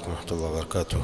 عليكم ورحمة الله وبركاته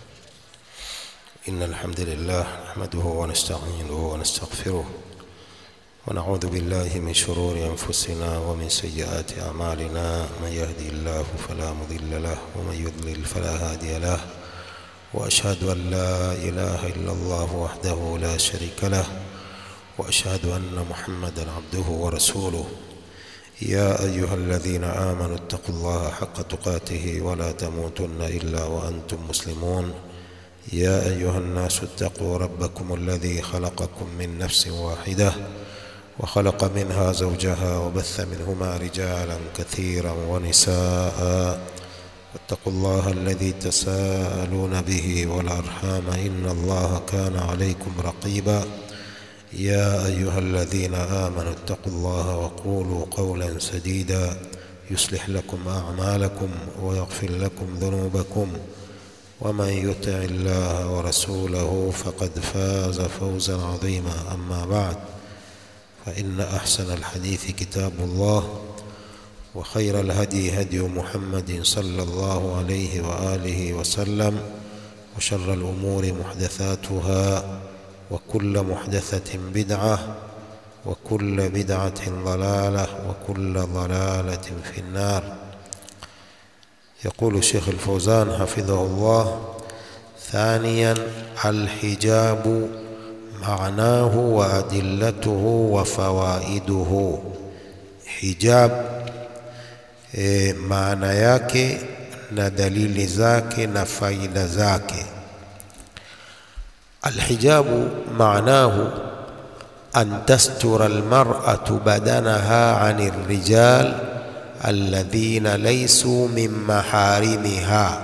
إن الحمد لله نحمده ونستعينه ونستغفره ونعوذ بالله من شرور أنفسنا ومن سيئات أعمالنا من يهدي الله فلا مضل له ومن يضلل فلا هادي له وأشهد أن لا إله إلا الله وحده لا شريك له وأشهد أن محمدا عبده ورسوله يا أيها الذين آمنوا اتقوا الله حق تقاته ولا تموتن إلا وأنتم مسلمون يا أيها الناس اتقوا ربكم الذي خلقكم من نفس واحدة وخلق منها زوجها وبث منهما رجالا كثيرا ونساء واتقوا الله الذي تساءلون به والأرحام إن الله كان عليكم رقيبا يا أيها الذين آمنوا اتقوا الله وقولوا قولا سديدا يصلح لكم أعمالكم ويغفر لكم ذنوبكم ومن يطع الله ورسوله فقد فاز فوزا عظيما أما بعد فإن أحسن الحديث كتاب الله وخير الهدي هدي محمد صلى الله عليه وآله وسلم وشر الأمور محدثاتها وكل محدثة بدعة وكل بدعة ضلالة وكل ضلالة في النار يقول الشيخ الفوزان حفظه الله ثانيا الحجاب معناه وأدلته وفوائده حجاب e, maana yake na dalili zake na faida zake الحجاب معناه أن تستر المرأة بدنها عن الرجال الذين ليسوا من محارمها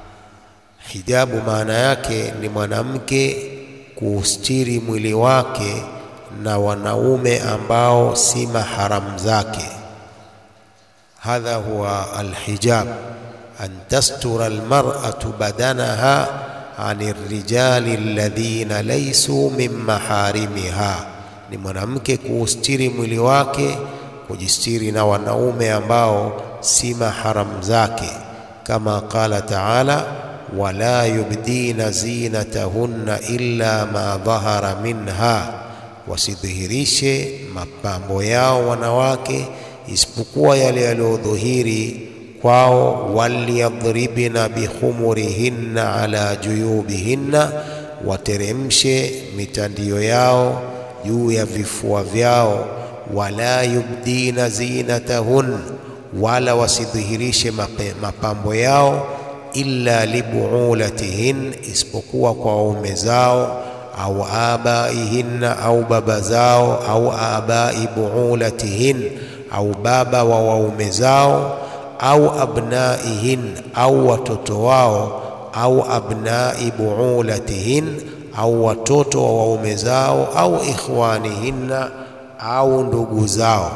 hijabu maana yake ni mwanamke kuustiri mwili wake na wanaume ambao si maharamu zake hadha huwa alhijab an tastura almar'atu badanaha ani rijali alladhina laysu min maharimiha, ni mwanamke kuustiri mwili wake, kujistiri na wanaume ambao si maharamu zake, kama qala taala wala yubdina zinatahunna illa ma dhahara minha, wasidhihirishe mapambo yao wanawake isipokuwa yale yaliyodhihiri kwao waliyadhribna bikhumurihinna ala juyubihinna, wateremshe mitandio yao juu ya vifua vyao. Wala yubdina zinatahun, wala wasidhihirishe mapambo yao illa libuulatihin, isipokuwa kwa waume zao au abaihinna, au baba zao, au abai buulatihin, au baba wa waume zao au abnaihin au watoto wao au abnai buulatihin au watoto wa waume zao au ikhwanihinna au ndugu zao.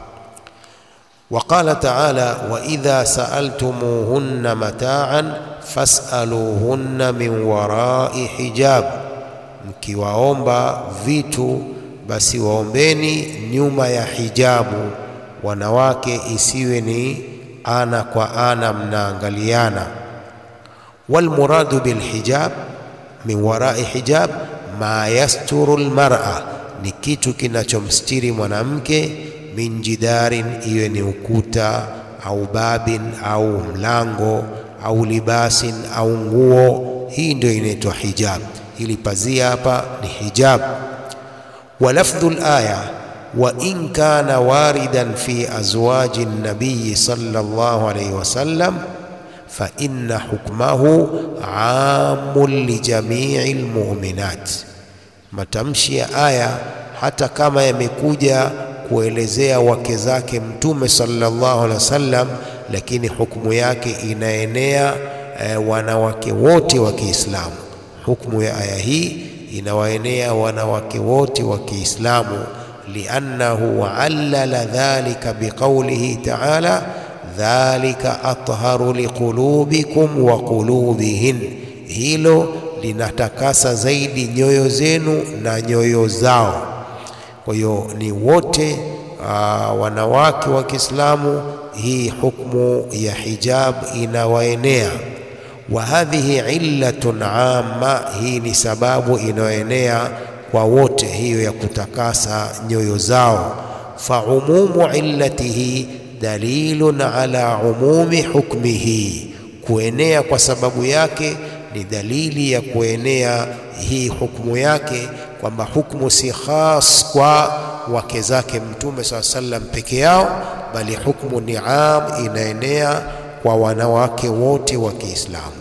Waqala taala wa idha saaltumuhunna mataan fasaluhunna min warai hijab, mkiwaomba vitu basi waombeni nyuma ya hijabu. Wanawake isiwe ni ana kwa ana mnaangaliana. Walmuradu bilhijab min warai hijab ma yasturu lmara, ni kitu kinachomstiri mwanamke. Min jidarin, iwe ni ukuta au babin au mlango au libasin au nguo, hii ndio inaitwa hijab. Ili pazia hapa ni hijab. Wa lafdhu laya wa in kana waridan fi azwaji nabiyi sallallahu alayhi wasallam fa inna hukmahu amun li jamii lmuminat. Matamshi ya aya hata kama yamekuja kuelezea wake zake Mtume sallallahu alaihi wasallam, lakini hukumu yake inaenea e, wanawake wote wa Kiislamu. Hukumu ya aya hii inawaenea wanawake wote wa Kiislamu liannahu allala dhalika biqaulihi taala dhalika atharu liqulubikum wa qulubihin, hilo linatakasa zaidi nyoyo zenu na nyoyo zao. Kwa hiyo ni wote aa, wanawake wa Kiislamu, hii hukmu ya hijab inawaenea. wa hadhihi illatun amma, hii ni sababu inayoenea kwa wote, hiyo ya kutakasa nyoyo zao. Fa umumu illatihi dalilun ala umumi hukmihi, kuenea kwa sababu yake ni dalili ya kuenea hii hukumu yake, kwamba hukumu si khas kwa wake zake Mtume saa sallam peke yao, bali hukumu ni am, inaenea kwa wanawake wote wa Kiislamu.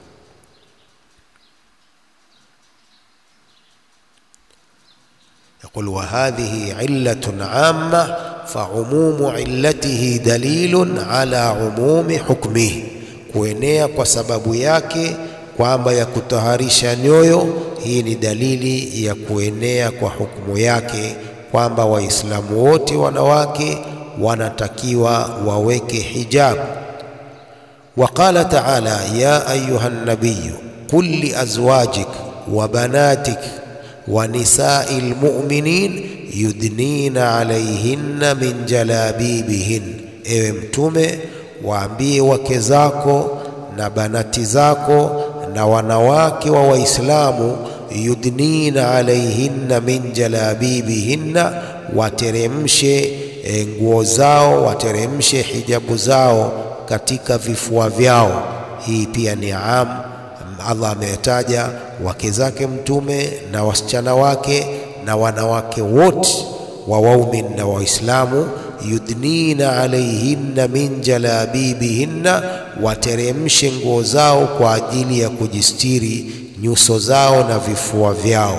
Yaqul wa hadhihi illatun amma fa umumu illatihi dalilun ala umumi hukmihi, kuenea kwa sababu yake kwamba ya kutaharisha nyoyo, hii ni dalili ya kuenea kwa hukumu yake kwamba Waislamu wote wanawake wanatakiwa waweke hijab. Wa qala ta'ala ya ayuha nabiyu qul li azwajik wa banatik wa nisai lmuminin yudnina alayhinna min jalabibihin, ewe Mtume, waambie wake zako na banati zako na wanawake wa Waislamu yudnina alaihinna min jalabibihinna, wateremshe nguo zao, wateremshe hijabu zao katika vifua vyao. Hii pia ni am, Allah ametaja wake zake Mtume na wasichana wake na wanawake wote wa waumin na Waislamu, yudnina alaihinna min jalabibihinna, wateremshe nguo zao kwa ajili ya kujistiri nyuso zao na vifua vyao.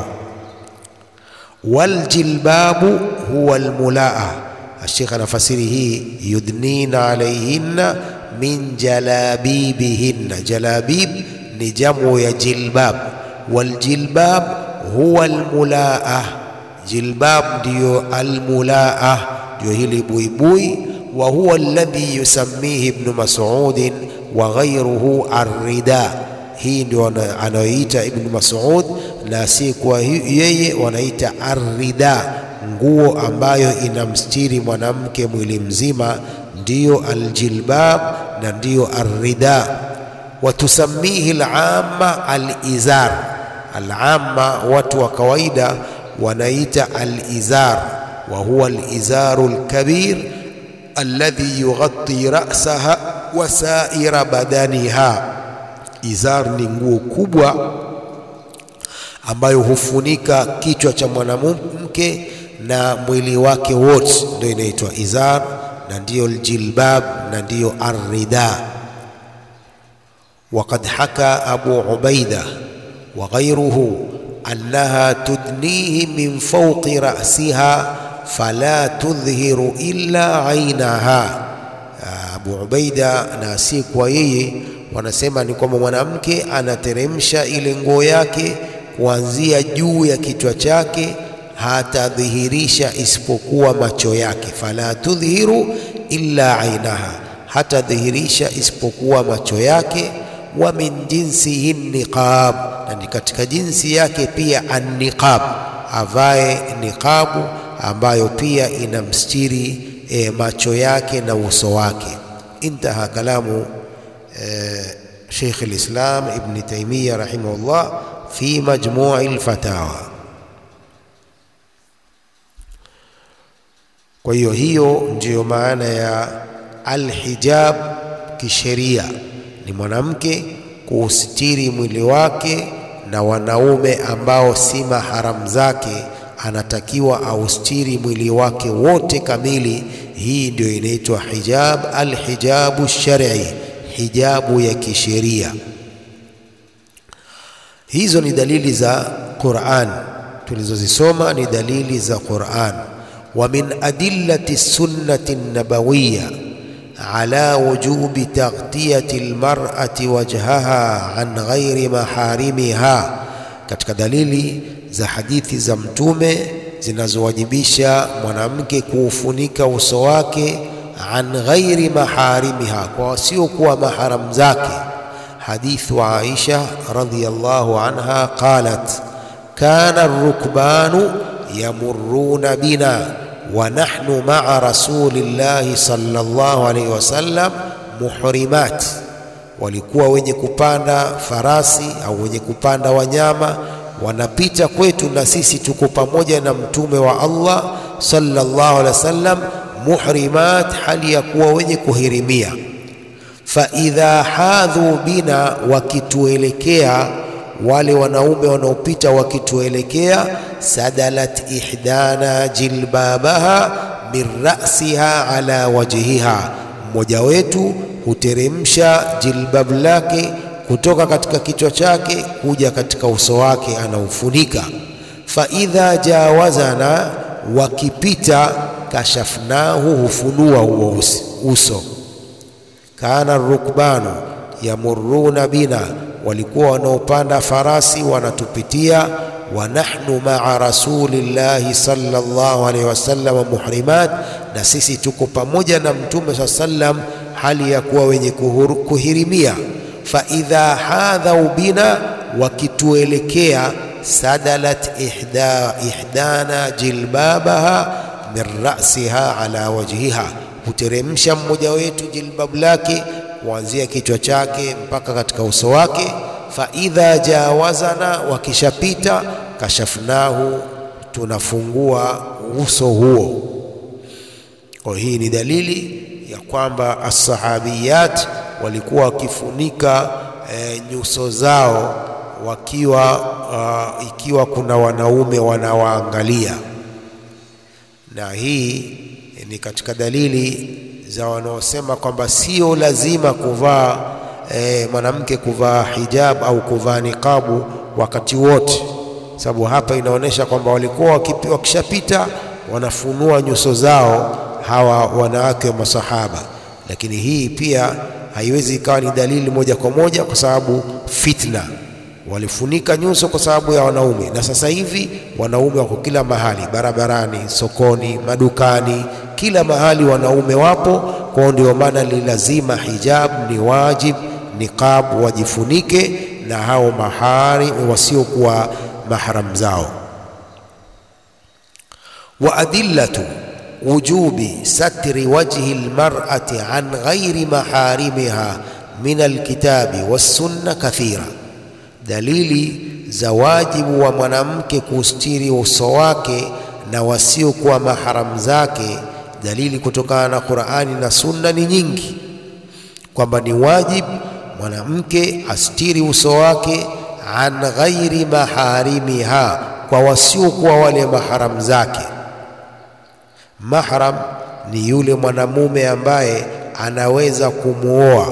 Waljilbabu huwa almulaa. Ashekh anafasiri hii yudnina alaihinna min jalabibihinna. Jalabib ni jamu ya jilbab, waljilbab huwa almulaa. Jilbab ndiyo almulaa, ndiyo hili buibui. Wa huwa alladhi yusammihi Ibnu Mas'udin wa ghayruhu arrida hii ndio anayoita Ibnu Mas'ud na si kwa yeye wanaita arrida, nguo ambayo inamstiri mwanamke mwili mzima, ndiyo aljilbab na ndiyo arrida. Watusamihi alamma alizar, alamma watu wa kawaida wanaita alizar, wa huwa alizaru alkabir alladhi yughatti ra'saha wa sa'ira badaniha Izar ni nguo kubwa ambayo hufunika kichwa cha mwanamke na mwili wake wote, ndio inaitwa izar, na ndiyo aljilbab na ndiyo arrida. Waqad haka Abu Ubaida wa ghayruhu annaha tudnihi min fawqi ra'siha fala tudhhiru illa ainaha. Abu Ubaida na si kwa yeye wanasema ni kwamba mwanamke anateremsha ile nguo yake kuanzia juu ya kichwa chake, hatadhihirisha isipokuwa macho yake. Fala tudhihiru illa ainaha, hatadhihirisha isipokuwa macho yake. Wa min jinsihi niqab, na ni katika jinsi yake pia anniqab, avae niqabu ambayo pia inamstiri e, macho yake na uso wake. Intaha kalamu Sheikh al-Islam Ibn Taymiyyah rahimahullah fi majmu'i al-fatawa. Kwa hiyo hiyo ndiyo maana ya alhijab kisheria, ni mwanamke kuusitiri mwili wake na wanaume ambao si maharamu zake, anatakiwa austiri mwili wake wote kamili. Hii ndio inaitwa hijab, alhijabu shar'i hijabu ya kisheria. Hizo ni dalili za Qur'an tulizozisoma, ni dalili za Qur'an. Wa min adillati sunnati nabawiyya ala wujubi taghtiyati almar'ati wajhaha an ghairi maharimiha, katika dalili za hadithi za Mtume zinazowajibisha mwanamke kuufunika uso wake an ghairi maharimiha, kwa wasiokuwa maharamu zake. Hadithu Aisha radhiyallahu anha qalat kana arrukbanu yamurruna bina wa nahnu ma'a rasulillahi sallallahu alayhi wasallam muhrimat, walikuwa wenye kupanda farasi au wenye kupanda wanyama wanapita kwetu na sisi tuko pamoja na mtume wa Allah sallallahu alaihi wasallam muhrimat, hali ya kuwa wenye kuhirimia. Fa idha hadhu bina, wakituelekea wale wanaume wanaopita wakituelekea, sadalat ihdana jilbabaha min ra'siha ala wajhiha, mmoja wetu huteremsha jilbab lake kutoka katika kichwa chake kuja katika uso wake anaufunika. Fa idha jawazana, wakipita kashafnahu, hufunua huo uso. Kana rukbanu yamuruna bina, walikuwa wanaopanda farasi wanatupitia. Wa nahnu maa rasulillahi sallallahu alaihi wasallam muhrimat, na sisi tuko pamoja na mtume saa sallam hali ya kuwa wenye kuhirimia fa idha hadhau bina, wakituelekea sadalat ihda, ihdana jilbabaha min ra'siha ala wajhiha, huteremsha mmoja wetu jilbab lake kuanzia kichwa chake mpaka katika uso wake. Fa idha jawazana, wakishapita kashafnahu, tunafungua uso huo. Kwa hii ni dalili ya kwamba assahabiyat walikuwa wakifunika e, nyuso zao wakiwa uh, ikiwa kuna wanaume wanawaangalia, na hii ni katika dalili za wanaosema kwamba sio lazima kuvaa e, mwanamke kuvaa hijab au kuvaa niqabu wakati wote, sababu hapa inaonyesha kwamba walikuwa wakishapita wanafunua nyuso zao hawa wanawake wa masahaba, lakini hii pia haiwezi ikawa ni dalili moja kwa moja, kwa sababu fitna, walifunika nyuso kwa sababu ya wanaume, na sasa hivi wanaume wako kila mahali, barabarani, sokoni, madukani, kila mahali wanaume wapo. Kwao ndio maana ni lazima hijab, ni wajib, niqab wajifunike na hao mahari wasiokuwa mahram zao. wa adillatu wujubi satri wajhi almar'ati an ghairi maharimiha min alkitabi wassunna kathira, dalili za wajibu wa mwanamke kustiri uso wake na wasiokuwa maharamu zake, dalili kutokana na Qur'ani na Sunna ni nyingi, kwamba ni wajibu mwanamke astiri uso wake an ghairi maharimiha, kwa wasiokuwa wale maharamu zake. Mahram ni yule mwanamume ambaye anaweza kumwoa,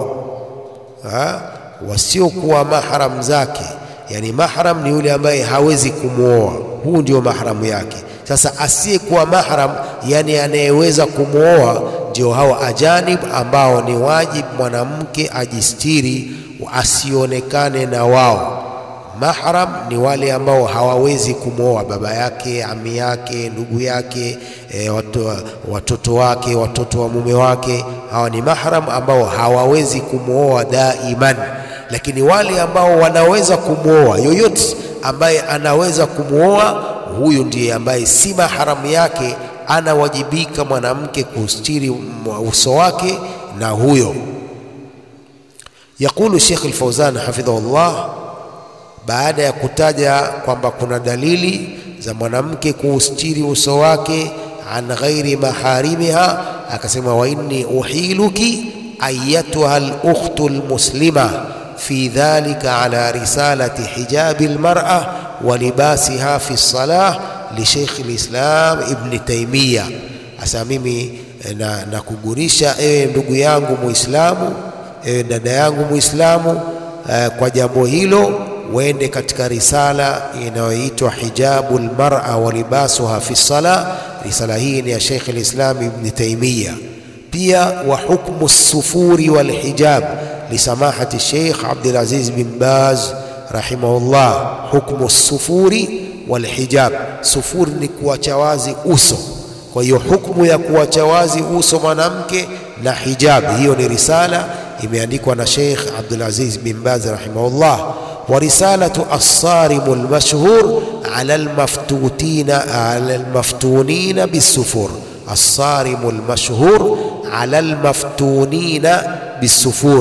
wasiokuwa mahram zake. Yani mahram ni yule ambaye hawezi kumwoa, huu ndio mahramu yake. Sasa asiyekuwa mahram, yani anayeweza kumwoa, ndio hao ajanib, ambao ni wajibu mwanamke ajistiri asionekane na wao. Mahram ni wale ambao hawawezi kumwoa, baba yake, ami yake, ndugu yake, e, watu, watoto wake, watoto wa mume wake. Hawa ni mahram ambao hawawezi kumwoa daiman, lakini wale ambao wanaweza kumwoa, yoyote ambaye anaweza kumwoa, huyu ndiye ambaye si mahram yake, anawajibika mwanamke kustiri uso wake na huyo. Yaqulu Sheikh Al-Fauzan hafidhahullah baada ya kutaja kwamba kuna dalili za mwanamke kuustiri uso wake an ghairi maharimiha, akasema wa inni uhiluki ayatuha al-ukhtu al-muslima fi dhalika ala risalati hijabi al-mar'a wa libasiha fi salah li Sheikh al-Islam Ibn Taymiyyah. Asa mimi na, na kugurisha ewe ndugu yangu Muislamu, ewe dada yangu Muislamu, eh, kwa jambo hilo uende katika risala inayoitwa hijabu lmara wa libasuha fi sala. Risala hii ni ya Sheikh al-Islam Ibn Taymiyyah. Pia wa hukmu sufuri wal hijab li samahati Sheikh Abdul Aziz bin Baz rahimahullah. Hukmu sufuri wal hijab, sufuri ni kuacha wazi uso. Kwa hiyo hukmu ya kuacha wazi uso mwanamke na hijab, hiyo ni risala imeandikwa na Sheikh Abdul Aziz bin Baz rahimahullah wa risalatu assarimu almashhur ala almaftutina ala almaftunina bisufur, assarimu almashhur ala almaftunina bisufur.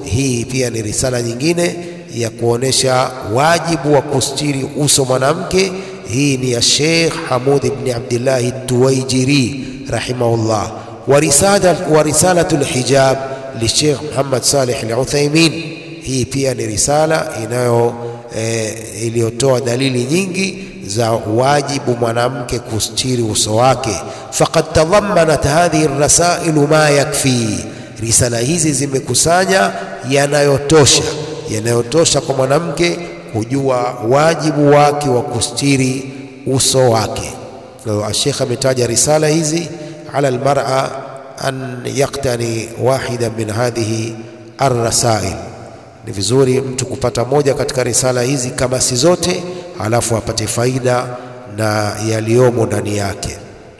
hii pia ni risala nyingine ya kuonesha wajibu wa kustiri uso mwanamke. Hii ni ya Sheikh Hamud ibn Abdullah Tuwaijiri rahimahullah. Wa risala wa risalatu lhijab li Sheikh Muhammad Saleh al-Uthaymin, hii pia ni risala inayo e, iliyotoa dalili nyingi za wajibu mwanamke kustiri uso wake. Faqad tadhammanat hadhihi rasailu ma yakfi, risala hizi zimekusanya yanayotosha yanayotosha kwa mwanamke kujua wajibu wake wa kustiri uso wake. Kwa Sheikh ametaja risala hizi ala almar'a an yaktani wahida min hadhihi arrasail. Ni vizuri mtu kupata moja katika risala hizi kama si zote, halafu apate faida na yaliyomo ndani yake.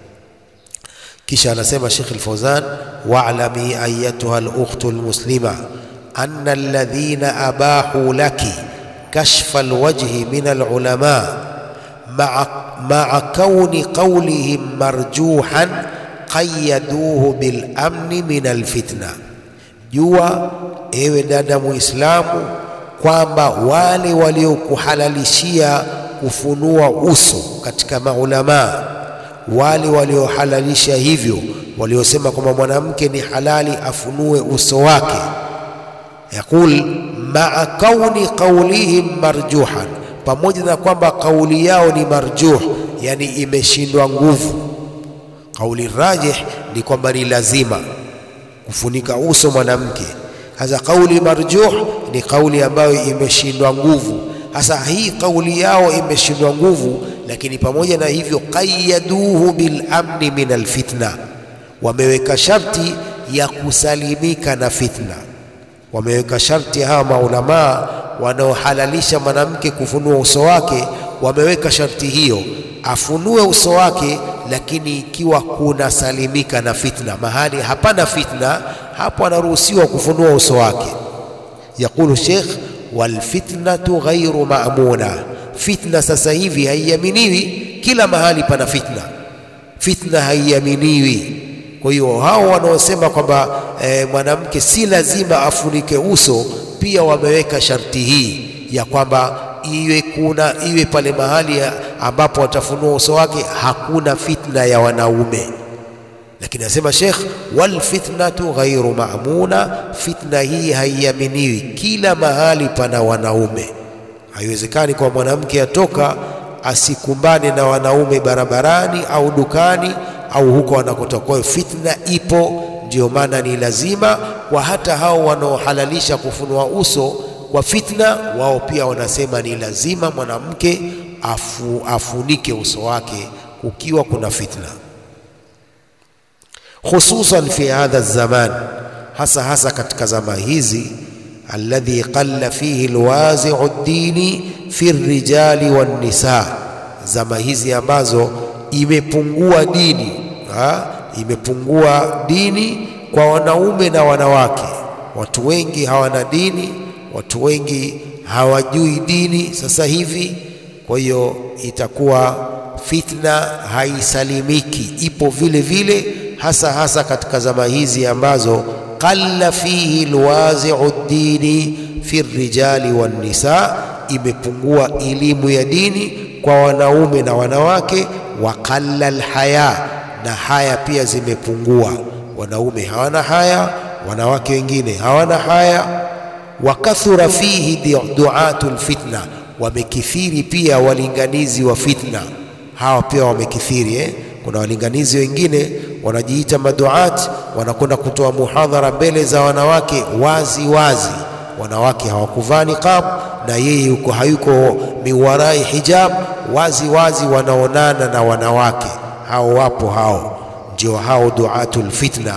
Kisha anasema Sheikh Al-Fawzan, wa'lami ayatuha al-ukhtu al-muslima anna alladhina abahu laki kashfa alwajhi min alulama ma'a kauni qawlihim marjuhan qayaduhu bilamni min alfitna, jua ewe dada Muislamu kwamba wale waliokuhalalishia kufunua uso katika maulamaa, wale waliohalalisha hivyo, waliosema kwamba mwanamke ni halali afunue uso wake Yaqul maa kauni qaulihim marjuhan, pamoja na kwamba kauli yao ni marjuh, yani imeshindwa nguvu. Kauli rajih ni kwamba ni lazima kufunika uso mwanamke. Sasa kauli marjuh ni kauli ambayo imeshindwa nguvu. Sasa hii kauli yao imeshindwa nguvu, lakini pamoja na hivyo, qayaduhu bil amni min alfitna, wameweka sharti ya kusalimika na fitna wameweka sharti hawa maulamaa wanaohalalisha mwanamke kufunua uso wake, wameweka sharti hiyo, afunue uso wake, lakini ikiwa kuna salimika na fitna. Mahali hapana fitna, hapo anaruhusiwa kufunua uso wake. Yaqulu Sheikh, walfitnatu ghairu ma'muna, fitna sasa hivi haiaminiwi. Kila mahali pana fitna, fitna haiaminiwi. Kwa hiyo hao wanaosema kwamba e, mwanamke si lazima afunike uso, pia wameweka sharti hii ya kwamba iwe kuna iwe pale mahali ambapo watafunua uso wake hakuna fitna ya wanaume. Lakini anasema Sheikh, wal fitnatu ghairu ma'muna, fitna hii haiaminiwi. Kila mahali pana wanaume. Haiwezekani kwa mwanamke atoka asikumbane na wanaume barabarani au dukani au huko anakotoka. Kwa hiyo fitna ipo, ndio maana ni lazima kwa hata hao wanaohalalisha kufunua uso kwa fitna, wao pia wanasema ni lazima mwanamke afu, afunike uso wake kukiwa kuna fitna, khususan fi hadha zaman, hasa hasa katika zama hizi alladhi qalla fihi alwazi'u ad-dini fi rijali wan nisa, zama hizi ambazo imepungua dini ha? imepungua dini kwa wanaume na wanawake. Watu wengi hawana dini, watu wengi hawajui dini sasa hivi. Kwa hiyo itakuwa fitna haisalimiki, ipo vile vile, hasa hasa katika zama hizi ambazo qalla fihi alwazi'u dini fi rijali wan nisa, imepungua elimu ya dini kwa wanaume na wanawake. Wa qalla alhaya, na haya pia zimepungua. Wanaume hawana haya, wanawake wengine hawana haya. Wa kathura fihi duatu lfitna, wamekithiri pia walinganizi wa fitna. Hawa pia wamekithiri eh? Kuna walinganizi wengine wanajiita maduat, wanakwenda kutoa muhadhara mbele za wanawake wazi wazi, wanawake hawakuvaa niqab na yeye yuko hayuko miwarai hijab, wazi wazi wanaonana na wanawake hao. Wapo hao, ndio hao duatul fitna.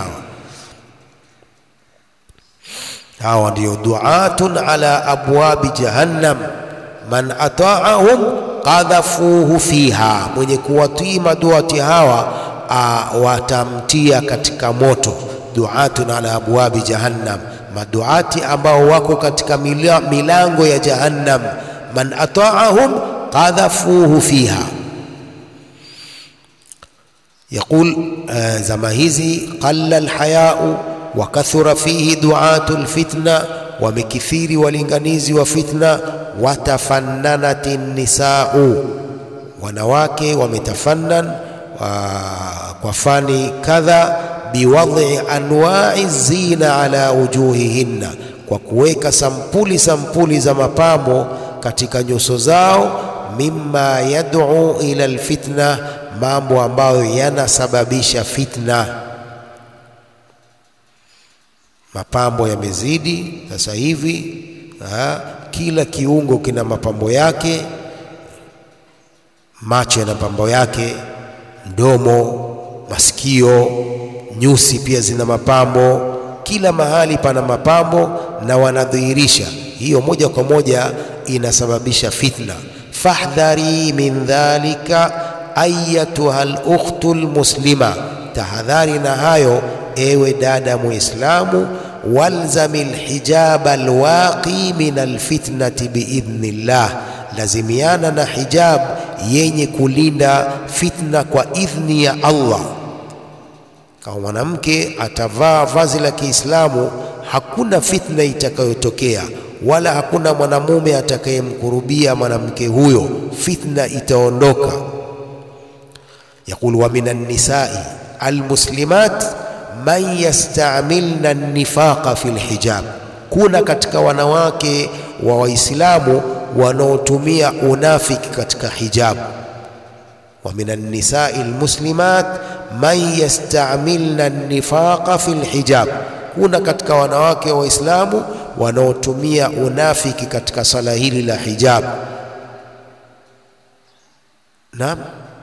Hawa ndio duatun ala abwabi jahannam, man ataahum qadhafuhu fiha, mwenye kuwatii maduati hawa a, watamtia katika moto. Duatun ala abwabi jahannam, maduati ambao wako katika mila, milango ya jahannam. Man ataahum qadhafuhu fiha. Yaqul zama hizi qalla alhayau wa kathura fihi duatu lfitna wamekithiri walinganizi wa fitna. Watafannanati nisau, wanawake wametafannan kwa fani kadha. Biwadhi anwai zina ala wujuhihinna, kwa kuweka sampuli sampuli za mapambo katika nyuso zao. Mimma yad'u ila alfitna, mambo ambayo yanasababisha fitna. Mapambo yamezidi sasa hivi ha, kila kiungo kina mapambo yake. Macho yana mapambo yake, mdomo, masikio, nyusi pia zina mapambo. Kila mahali pana mapambo na wanadhihirisha hiyo, moja kwa moja inasababisha fitna. Fahdhari min dhalika ayatuha lukhtu lmuslima, tahadhari na hayo ewe dada Muislamu. Walzami lhijaba alwaqi min alfitnati biidhnillah, lazimiana na hijab yenye kulinda fitna kwa idhni ya Allah. Kama mwanamke atavaa vazi la Kiislamu, hakuna fitna itakayotokea wala hakuna mwanamume atakayemkurubia mwanamke huyo, fitna itaondoka. Yaqulu wa minan nisai almuslimat man yastamilna nifaqa fi lhijab, kuna katika wanawake wa Waislamu wanaotumia unafiki katika hijabu. Wa minan nisai almuslimat man yastamilna nifaqa fi lhijab, kuna katika wanawake wa Waislamu wanaotumia unafiki katika swala hili la hijab. Naam,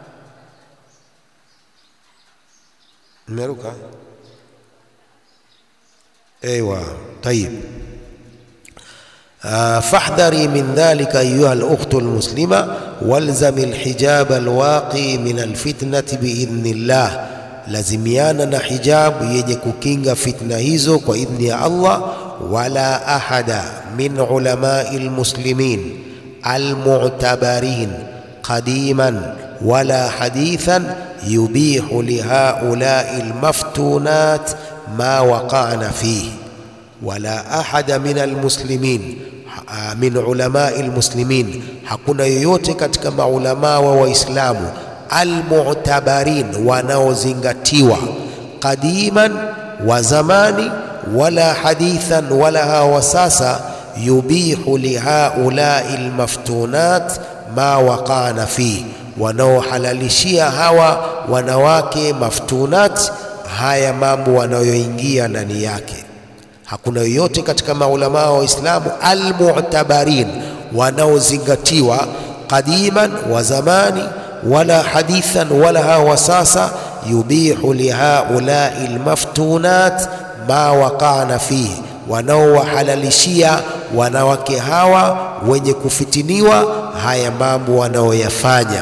mmeruka Ewa, tayib. Fahdhari min dhalika ayuha al-ukhtu al-muslima walzami al-hijab al-waqi min al-fitnati biidhnillah, lazimiana na hijabu yenye kukinga fitna hizo kwa idhni ya Allah. Wala ahada min ulamai al-muslimin al-mu'tabarin qadiman wala hadithan yubihu lihaulai al-maftunat ma waqana fihi wala ahada min almuslimin min ulamai almuslimin, hakuna yoyote katika maulamaa wa Waislamu almu'tabarin, wanaozingatiwa qadiman wa zamani, wala hadithan, wala hawa sasa, yubihu lihaulai almaftunat ma waqana fihi, wanaohalalishia hawa wanawake maftunat haya mambo wanayoingia ndani yake. Hakuna yoyote katika maulamaa wa Waislamu almu'tabarin, wanaozingatiwa qadiman wa zamani, wala hadithan, wala hawa sasa, yubihu lihaulai almaftunat ma waqana fihi, wanaowahalalishia wanawake hawa wenye kufitiniwa haya mambo wanaoyafanya.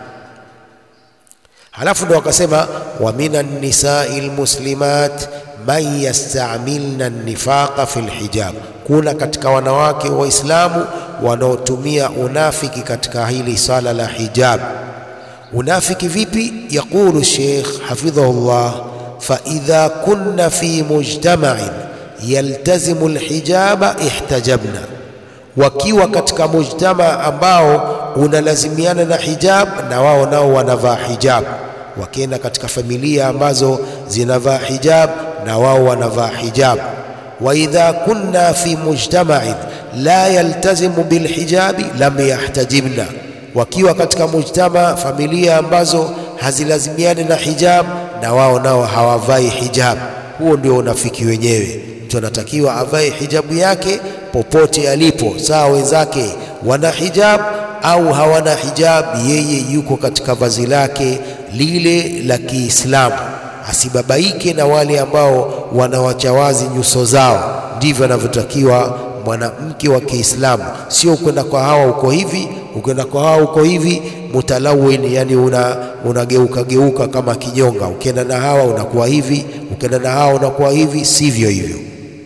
Halafu ndo wakasema wa minan nisai almuslimat man yastamilna nifaqa fi lhijab, kuna katika wanawake Waislamu wanaotumia unafiki katika hili sala la hijab. Unafiki vipi? Yaqulu Sheikh hafidhahullah, fa idha kunna fi mujtama'in yaltazimu alhijaba ihtajabna, wakiwa katika mujtama ambao unalazimiana na hijab, na wao nao wanavaa hijab. Wakienda katika familia ambazo zinavaa hijab, na wao wanavaa hijab. Wa idha kunna fi mujtama'in la yaltazimu bilhijabi lam yahtajibna, wakiwa katika mujtama, familia ambazo hazilazimiani na hijab, na wao nao hawavai hijab. Huo ndio unafiki wenyewe. Mtu anatakiwa avae hijabu yake popote alipo, sawa wenzake wana hijab au hawana hijab, yeye yuko katika vazi lake lile la Kiislamu, asibabaike na wale ambao wanawacha wazi nyuso zao. Ndivyo anavyotakiwa mwanamke wa Kiislamu, sio kwenda kwa hawa uko hivi, ukwenda kwa hawa uko hivi, mutalawin, yani una unageuka geuka kama kinyonga. Ukienda na hawa unakuwa hivi, ukienda na hawa unakuwa hivi, sivyo hivyo.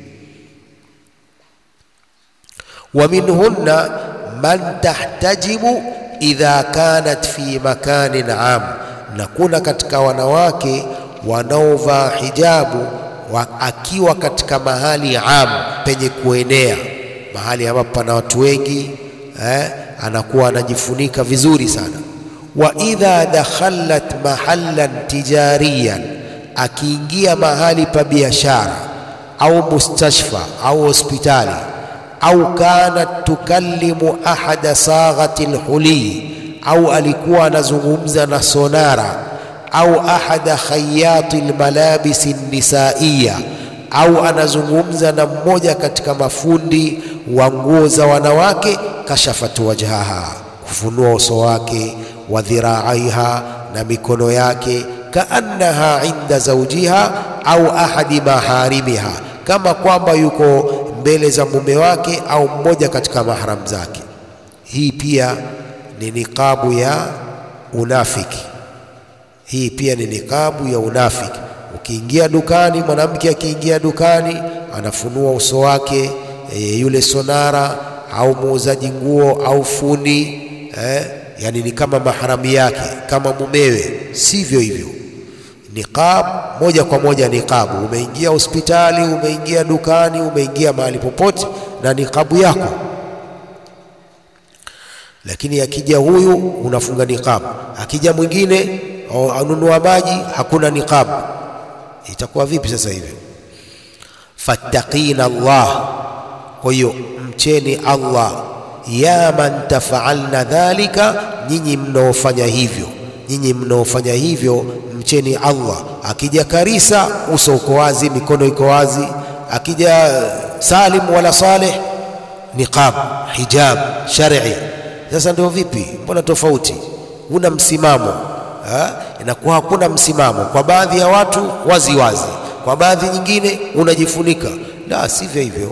wa minhunna man tahtajibu idha kanat fi makanin am, na kuna katika wanawake wanaovaa hijabu wa, akiwa katika mahali am penye kuenea, mahali ambapo pana watu wengi eh, anakuwa anajifunika vizuri sana. Wa idha dakhalat mahallan tijariyan, akiingia mahali pa biashara au mustashfa au hospitali au kanat tukallimu ahada saghati lhuli, au alikuwa anazungumza na sonara au ahada khayati lmalabisi nisaiya, au anazungumza na mmoja katika mafundi wa nguo za wanawake. Kashafat wajhaha, kufunua uso wake, wa dhiraaiha, na mikono yake, kaannaha inda zawjiha au ahadi maharimiha, kama kwamba yuko mbele za mume wake au mmoja katika mahram zake. Hii pia ni niqabu ya unafiki. Hii pia ni niqabu ya unafiki. Ukiingia dukani, mwanamke akiingia dukani anafunua uso wake e, yule sonara au muuzaji nguo au fundi eh, yani ni kama maharamu yake kama mumewe, sivyo hivyo. Niqab moja kwa moja niqabu. Umeingia hospitali, umeingia dukani, umeingia mahali popote na niqabu yako, lakini akija huyu unafunga niqabu, akija mwingine anunua maji hakuna niqabu, itakuwa vipi sasa hivi? fattaqina Allah, kwa hiyo mcheni Allah. ya man tafaalna dhalika, nyinyi mnaofanya hivyo, nyinyi mnaofanya hivyo mcheni Allah. Akija Karisa uso uko wazi, mikono iko wazi. Akija Salim wala Saleh niqab, hijab shar'i. Sasa ndio vipi? Mbona tofauti? Huna msimamo ha? Inakuwa hakuna msimamo kwa baadhi ya watu wazi wazi, kwa baadhi nyingine unajifunika. La, sivyo hivyo.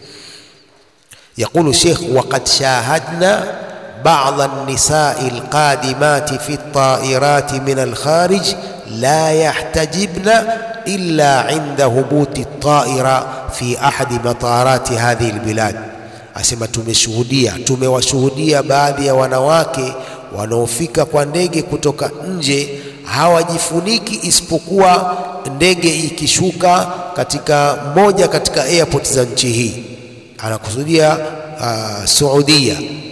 Yaqulu Sheikh, waqad shahadna بعض النساء القادمات في الطائرات من الخارج لا يحتجبن إلا عند هبوط الطائرة في أحد مطارات هذه البلاد asema tumeshuhudia tumewashuhudia baadhi ya wanawake wanaofika kwa ndege kutoka nje hawajifuniki isipokuwa ndege ikishuka katika moja katika airport za nchi hii anakusudia uh, Saudia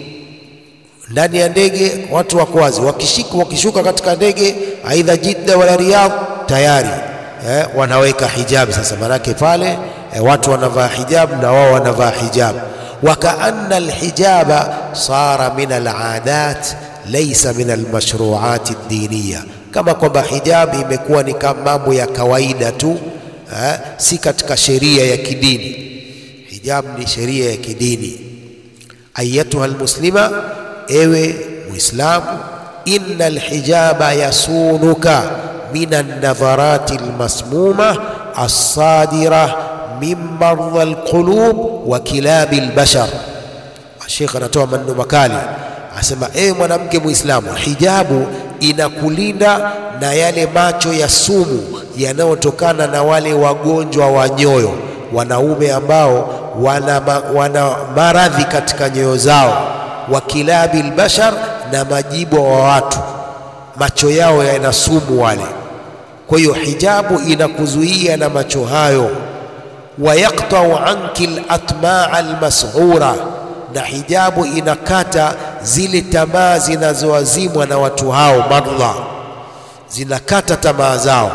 ndani ya ndege watu wako wazi, wakishika wakishuka katika ndege aidha Jidda wala Riyadh tayari eh, wanaweka hijabu. Sasa manake pale eh, watu wanavaa hijabu na wao wanavaa hijabu. Wakaanna alhijaba sara min aladat laysa min almashruat aldiniya, kama kwamba hijabu imekuwa ni kama mambo ya kawaida tu eh, si katika sheria ya kidini. Hijabu ni sheria ya kidini. Ayatuha almuslima Ewe Muislamu, inna alhijaba yasunuka min alnadharati almasmuma alsadira min mardha alqulub wa kilabi albashar. Sheikh anatoa maneno makali, asema ewe mwanamke Muislamu, hijabu inakulinda na yale macho ya sumu yanayotokana na wale wagonjwa wa nyoyo, wanaume ambao wana, wana maradhi katika nyoyo zao wa kilabi albashar, na majibwa wa watu, macho yao yana sumu wale. Kwa hiyo hijabu inakuzuia na macho hayo. Wa yaqtau anki alatmaa almashura, na hijabu inakata zile tamaa zinazowazimwa na watu hao, madla zinakata tamaa zao.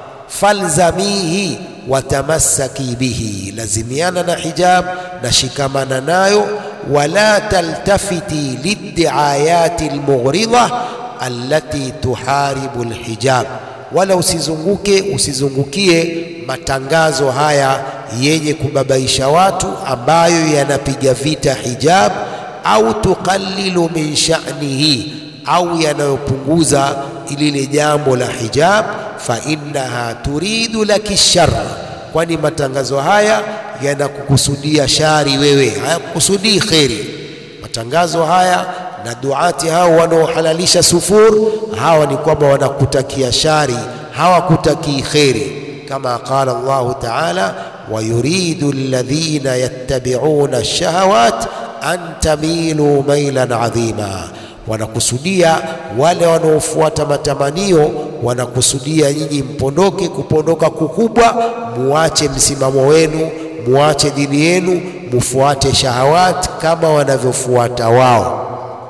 Falzamihi watamassaki bihi, lazimiana na hijab na shikamana nayo wala taltafiti liddiayati almughridha allati tuharibu alhijab, wala usizunguke usizungukie matangazo haya yenye kubabaisha watu ambayo yanapiga vita hijab, au tuqallilu min sha'nihi, au yanayopunguza lile jambo la hijab. Fa innaha turidu laki shar, kwani matangazo haya yanakukusudia shari wewe, hayakukusudii kheri. Matangazo haya na duati hao wanaohalalisha sufur, hawa ni kwamba wanakutakia shari, hawakutakii kheri, kama qala Allahu taala, wa yuridu alladhina yattabi'una ash-shahawat an tamilu mailan adhima, wanakusudia wale wanaofuata matamanio, wanakusudia nyinyi mpondoke. Kupondoka kukubwa, muache msimamo wenu, muache dini yenu, mufuate shahawat kama wanavyofuata wao.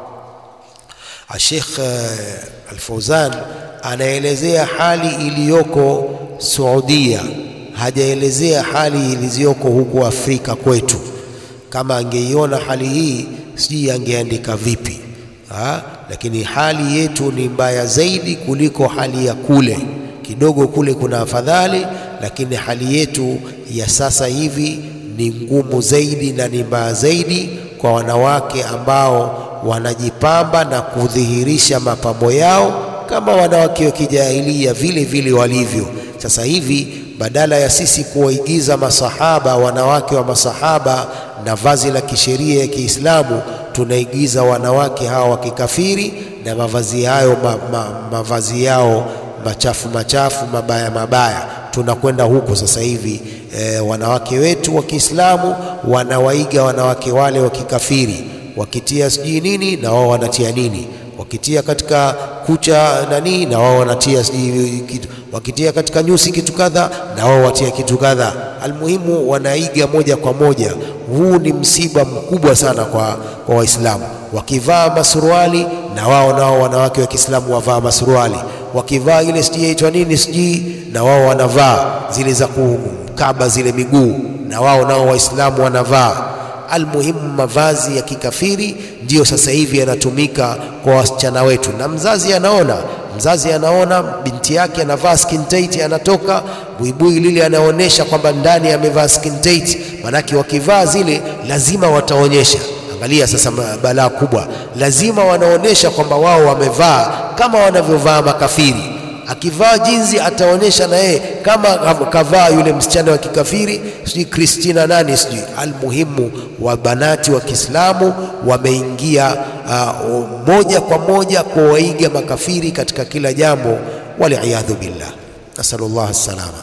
Sheikh Al-Fauzan anaelezea hali iliyoko Saudia, hajaelezea hali iliziyoko huku Afrika kwetu. Kama angeiona hali hii, sijui angeandika vipi ha? Lakini hali yetu ni mbaya zaidi kuliko hali ya kule. Kidogo kule kuna afadhali, lakini hali yetu ya sasa hivi ni ngumu zaidi na ni mbaya zaidi kwa wanawake ambao wanajipamba na kudhihirisha mapambo yao kama wanawake wa kijahilia vile vile walivyo sasa hivi. Badala ya sisi kuwaigiza masahaba, wanawake wa masahaba na vazi la kisheria ya Kiislamu, tunaigiza wanawake hawa wa kikafiri na mavazi hayo ma, ma, mavazi yao machafu machafu mabaya mabaya. Tunakwenda huko sasa hivi e, wanawake wetu wa Kiislamu wanawaiga wanawake wale wa kikafiri wakitia sijui nini na wao wanatia nini, wakitia katika kucha nani na wao wanatia sijui kitu, wakitia katika nyusi kitu kadha na wao watia kitu kadha. Almuhimu wanaiga moja kwa moja. Huu ni msiba mkubwa sana kwa, kwa Waislamu. Wakivaa masuruali na wao nao wanawake wa Kiislamu wavaa masuruali, wakivaa ile sijui yaitwa nini sijui na wao wanavaa zile za kukaba zile miguu na wao nao Waislamu wanavaa Almuhimu, mavazi ya kikafiri ndiyo sasa hivi yanatumika kwa wasichana wetu, na mzazi anaona, mzazi anaona binti yake anavaa skin tight, anatoka buibui lile, anaonyesha kwamba ndani amevaa skin tight, manake wakivaa zile lazima wataonyesha. Angalia sasa balaa kubwa, lazima wanaonyesha kwamba wao wamevaa kama wanavyovaa makafiri akivaa jinzi ataonyesha na yeye kama kavaa yule msichana wa kikafiri, sijui Kristina nani sijui. Almuhimu, wa banati wa Kiislamu wameingia uh, moja kwa moja kuwaiga makafiri katika kila jambo, waliyadhu billah, nasalullah salama.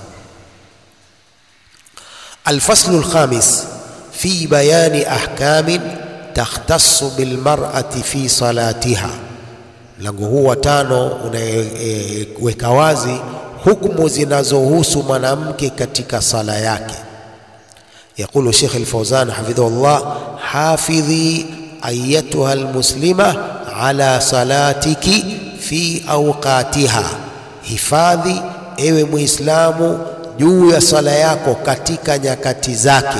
Alfaslu lkhamis fi bayani ahkamin takhtassu bilmar'ati fi salatiha Mlango huu wa tano unaweka e, wazi hukumu zinazohusu mwanamke katika sala yake. Yaqulu Sheikh Al-Fawzan hafidhahullah, hafidhi ayatuha almuslima ala salatiki fi awqatiha, hifadhi ewe Muislamu juu ya sala yako katika nyakati zake,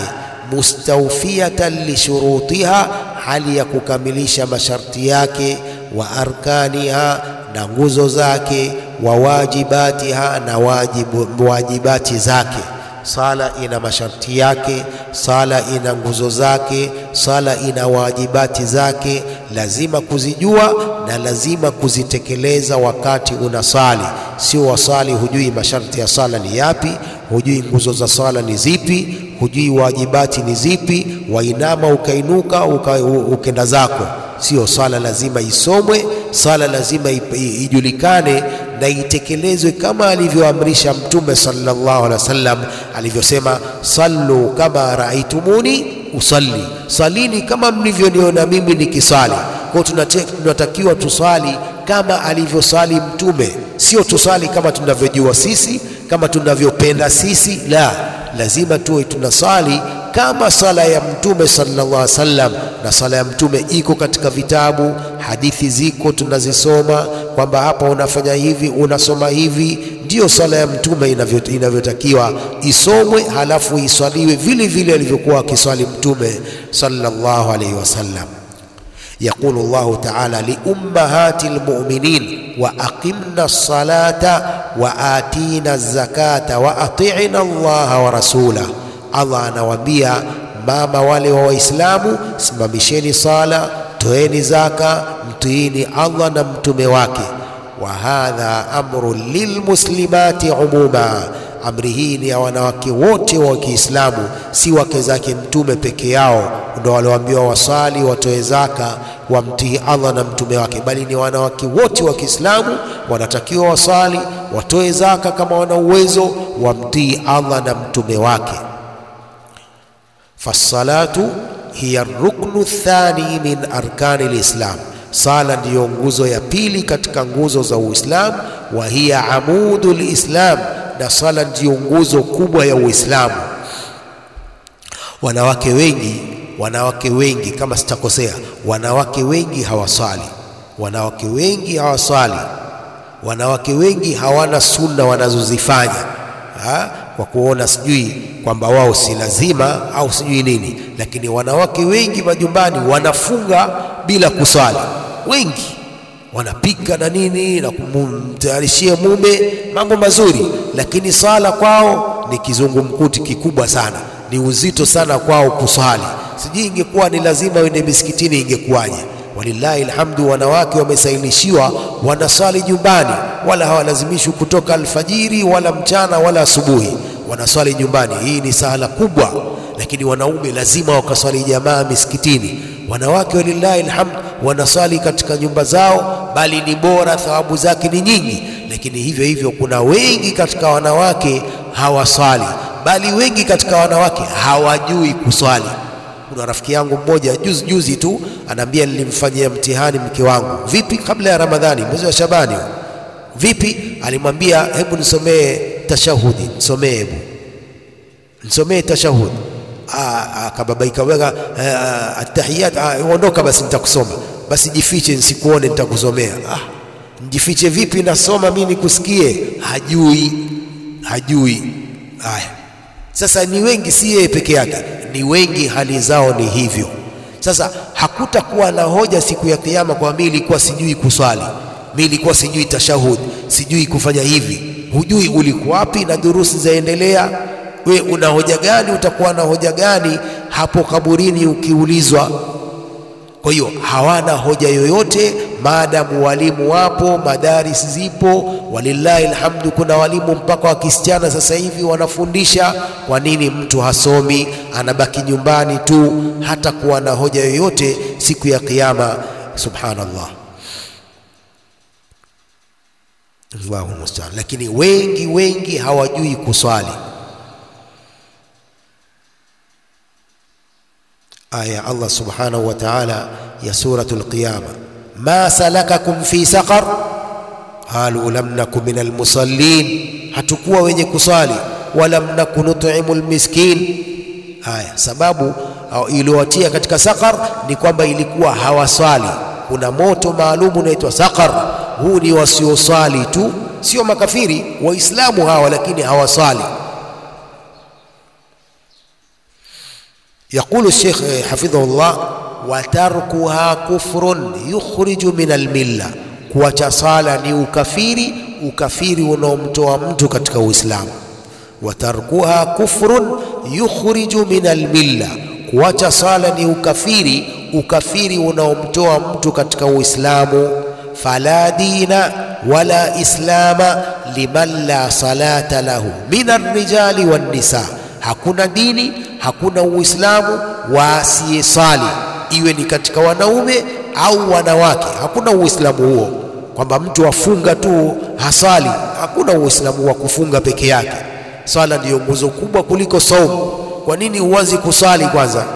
mustawfiyatan lishurutiha, hali ya kukamilisha masharti yake wa arkaniha na nguzo zake, wa wajibatiha na wajibu, wajibati zake. Sala ina masharti yake, sala ina nguzo zake, sala ina wajibati zake, lazima kuzijua na lazima kuzitekeleza wakati unasali. Sio wasali hujui masharti ya sala ni yapi, hujui nguzo za sala ni zipi, hujui wajibati ni zipi, wainama ukainuka uka, ukenda zako Sio sala lazima isomwe, sala lazima ijulikane na itekelezwe kama alivyoamrisha Mtume sallallahu alaihi wasallam alivyosema, sallu kama raaitumuni usalli, salini kama mlivyoniona mimi nikisali. Kwa hiyo tunatakiwa tusali kama alivyosali Mtume, sio tusali kama tunavyojua sisi, kama tunavyopenda sisi. La, lazima tuwe tunasali kama sala ya Mtume sallallahu alaihi wasallam. Na sala ya Mtume iko katika vitabu, hadithi ziko tunazisoma, kwamba hapa unafanya hivi, unasoma hivi. Ndiyo sala ya Mtume inavyotakiwa isomwe, halafu iswaliwe vile vile alivyokuwa akiswali Mtume sallallahu alaihi wasallam. Yaqulu Allahu ta'ala liummahati lmuminin wa aqimna salata wa atina zakata wa atina Allaha wa rasulah Allah anawaambia mama wale wa Waislamu, simamisheni sala, toeni zaka, mtiini Allah na mtume wake. Wa hadha amru lilmuslimati umuma, amri hii ni ya wanawake wote wa Kiislamu, si wake zake mtume peke yao ndio walioambiwa wasali, watoe zaka, wamtii Allah na mtume wake, bali ni wanawake wote wa Kiislamu wanatakiwa wasali, watoe zaka kama wana uwezo, wamtii Allah na mtume wake. Fassalatu hiya ruknu thani min arkani lislam, Sala ndiyo nguzo ya pili katika nguzo za Uislamu, wa hiya amudul Islam, na sala ndiyo nguzo kubwa ya Uislamu. Wanawake wengi, wanawake wengi kama sitakosea, wanawake wengi hawaswali, wanawake wengi hawaswali, wanawake wengi hawana sunna wanazozifanya ha? kwa kuona sijui kwamba wao si lazima au sijui nini, lakini wanawake wengi majumbani wanafunga bila kuswali, wengi wanapika na nini na kumtayarishia mume mambo mazuri, lakini swala kwao ni kizungumkuti kikubwa sana, ni uzito sana kwao kuswali. Sijui ingekuwa ni lazima wende misikitini ingekuwaje? Walillahi alhamdu, wanawake wamesailishiwa wanaswali nyumbani, wala hawalazimishwi kutoka alfajiri wala mchana wala asubuhi, wanaswali nyumbani. Hii ni sahala kubwa, lakini wanaume lazima wakaswali jamaa misikitini. Wanawake walillahi alhamdu wanaswali katika nyumba zao, bali ni bora, thawabu zake ni nyingi. Lakini hivyo hivyo kuna wengi katika wanawake hawaswali, bali wengi katika wanawake hawajui kuswali. Kuna rafiki yangu mmoja juzi juzi tu anaambia, nilimfanyia mtihani mke wangu. Vipi? kabla ya Ramadhani, mwezi wa Shabani. Vipi? alimwambia hebu nisomee tashahudi, nisomee, hebu nisomee tashahudi. Akababaika weka atahiyat, ondoka basi, nitakusoma basi, jifiche nisikuone, nitakusomea. Ah, njifiche vipi? Nasoma mimi nikusikie. Hajui, hajui. Haya, sasa ni wengi, si yeye peke yake ni wengi hali zao ni hivyo. Sasa hakutakuwa na hoja siku ya Kiyama kwa mimi nilikuwa sijui kuswali, mimi nilikuwa sijui tashahud, sijui kufanya hivi. Hujui ulikuwa wapi na durusi zaendelea. We una hoja gani? Utakuwa na hoja gani hapo kaburini ukiulizwa? Kwa hiyo hawana hoja yoyote maadamu walimu wapo, madaris zipo, walillahi alhamdu. Kuna walimu mpaka wa kisichana sasa hivi wanafundisha. Kwa nini mtu hasomi anabaki nyumbani tu, hata kuwa na hoja yoyote siku ya Kiyama? Subhanallah, Allahu musta'an. Lakini wengi wengi hawajui kuswali. Aya Allah subhanahu wa ta'ala ya suratul Qiyama, ma salakakum fi saqar qalu lam naku min almusallin, hatukuwa wenye kuswali. Walam naku nut'imu almiskin. Haya, sababu iliyowatia katika saqar ni kwamba ilikuwa hawaswali. Kuna moto maalumu unaitwa saqar. Huu ni wasioswali tu, sio makafiri, Waislamu hawa, lakini hawaswali. Yaqulu Sheikh hafidhahullah, wa tarkuha kufrun yukhriju min almilla, kuacha sala ni ukafiri, ukafiri unaomtoa mtu katika Uislamu. Wa tarkuha kufrun yukhriju min almilla, kuacha sala ni ukafiri, ukafiri unaomtoa mtu katika Uislamu. Fala dina wala islama liman la salata lahu min arrijali wan nisa, hakuna dini hakuna Uislamu wa asiyesali, iwe ni katika wanaume au wanawake. Hakuna Uislamu huo kwamba mtu afunga tu hasali. Hakuna Uislamu wa kufunga peke yake. Swala ndiyo nguzo kubwa kuliko saumu. Kwa nini huanzi kusali kwanza?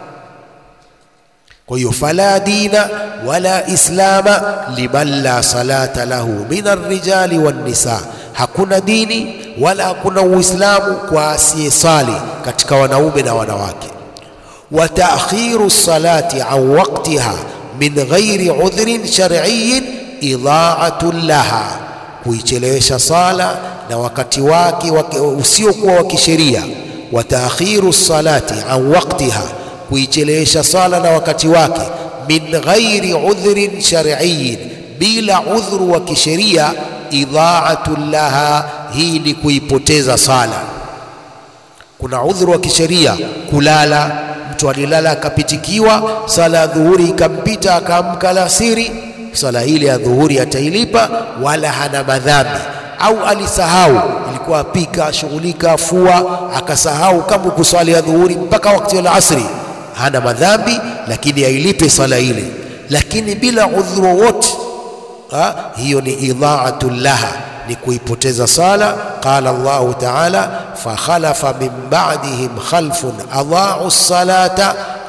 Kwa hiyo fala dina wala islama liman la salata lahu min arrijali wan nisa, hakuna dini wala hakuna Uislamu kwa asiyesali katika wanaume na wanawake. Wa ta'khiru salati an waqtiha min ghairi udhrin shar'iyyin idha'atun laha, kuichelewesha sala na wakati wake usiokuwa wa kisheria. Wa ta'khiru salati an waqtiha, kuichelewesha sala na wakati wake min ghairi udhrin shar'iyyin, bila udhuru wa kisheria idha'atun laha hii ni kuipoteza sala. Kuna udhuru wa kisheria, kulala. Mtu alilala akapitikiwa, sala ya dhuhuri ikampita, akaamka alasiri, sala ile ya dhuhuri atailipa, wala hana madhambi. Au alisahau, ilikuwa apika, ashughulika, afua, akasahau kama kuswali ya dhuhuri mpaka wakati wa asri, hana madhambi, lakini ailipe sala ile, lakini bila udhuru wote, hiyo ni idha'atul laha ni kuipoteza sala. Qala Allahu taala, fakhalafa min ba'dihim khalfun adha'u salata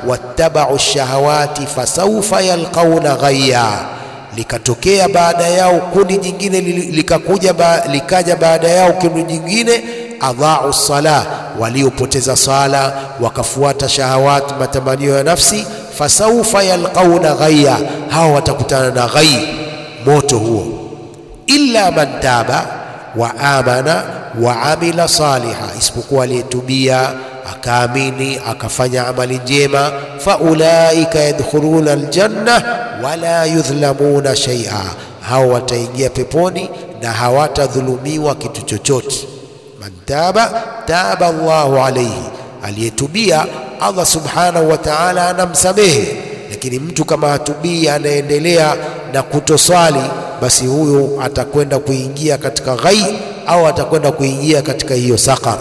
wattabau shahawati fasaufa yalqauna ghayya likatokea baada yao kundi jingine likakuja ba, likaja baada yao kundi jingine adhau sala waliopoteza sala wakafuata shahawat matamanio ya nafsi fasaufa yalqauna ghayya hao watakutana na ghai moto huo illa man taba wa amana wa amila saliha isipokuwa aliyetubia akaamini akafanya amali njema faulaika yadkhuluna aljanna wala yudhlamuna shay'a hao wataingia peponi na hawatadhulumiwa kitu chochote man taba taba Allahu alayhi aliyetubia Allah subhanahu wa ta'ala anamsamehe lakini mtu kama hatubii anaendelea na kutoswali basi huyo atakwenda kuingia katika ghai au atakwenda kuingia katika hiyo saqar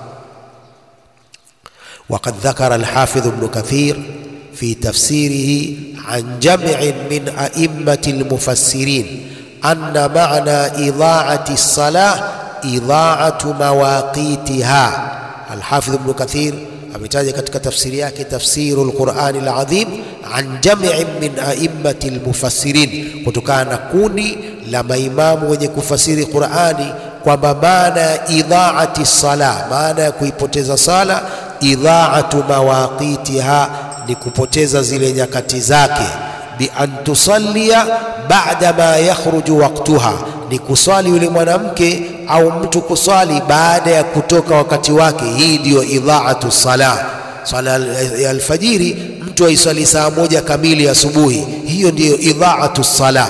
وقد ذكر الحافظ ابن كثير في تفسيره عن جمع من أئمة المفسرين أن معنى إضاعة الصلاة إضاعة مواقيتها الحافظ ابن كثير ametaja katika tafsiri yake tafsiru lqurani ladhim an jamiin min aimmati lmufassirin, kutokana na kundi la maimamu wenye kufasiri Qurani kwamba maana ya idhaati sala, maana ya kuipoteza sala, idhaatu mawaqitiha, ni kupoteza zile nyakati zake, bi an tusallia ba'da ma yakhruju waqtuha, ni kuswali yule mwanamke au mtu kuswali baada ya kutoka wakati wake. Hii ndiyo idhaatu sala. Swala ya alfajiri mtu aiswali saa moja kamili asubuhi, hiyo ndiyo idhaatu sala.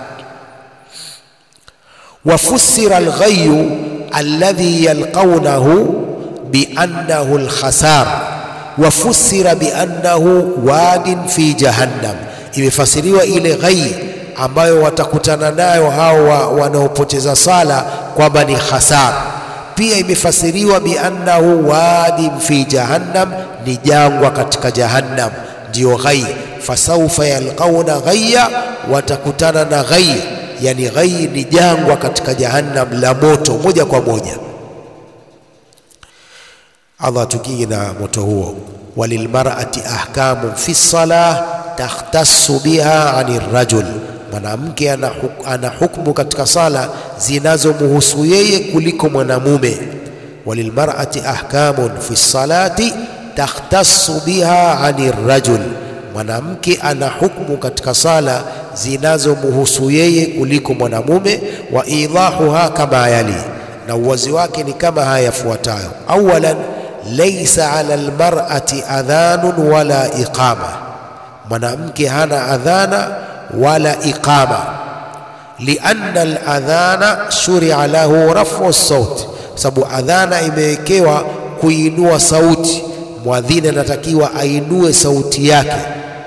Wafussira alghayu alladhi yalqawnahu biannahu alkhasar, wafussira biannahu wadin fi jahannam, imefasiriwa ile ghai ambayo watakutana nayo hao wanaopoteza sala kwamba ni hasara. Pia imefasiriwa biannahu wadin fi jahannam, ni jangwa katika jahannam, ndiyo ghai. Fasaufa yalqauna ghayya, watakutana na ghai, yani ghai ni jangwa katika jahannam la moto moja kwa moja. Allah atukinge na moto huo. Walilmar'ati ahkamun fi salah takhtassu biha ani rajul mwanamke ana, huk, ana hukmu katika sala zinazomhusu yeye kuliko mwanamume. Walilmar'ati ahkamun fi salati takhtassu biha ani rajul, mwanamke ana hukmu katika sala zinazomhusu yeye kuliko mwanamume. Wa idahuha kama yali, na uwazi wake ni kama haya yafuatayo. Awalan, laysa ala almar'ati adhanun wala iqama, mwanamke hana adhana wala iqama, lianna aladhana shuria lahu rafu sauti, sababu adhana imewekewa kuinua sauti. Mwadhini anatakiwa ainue sauti yake.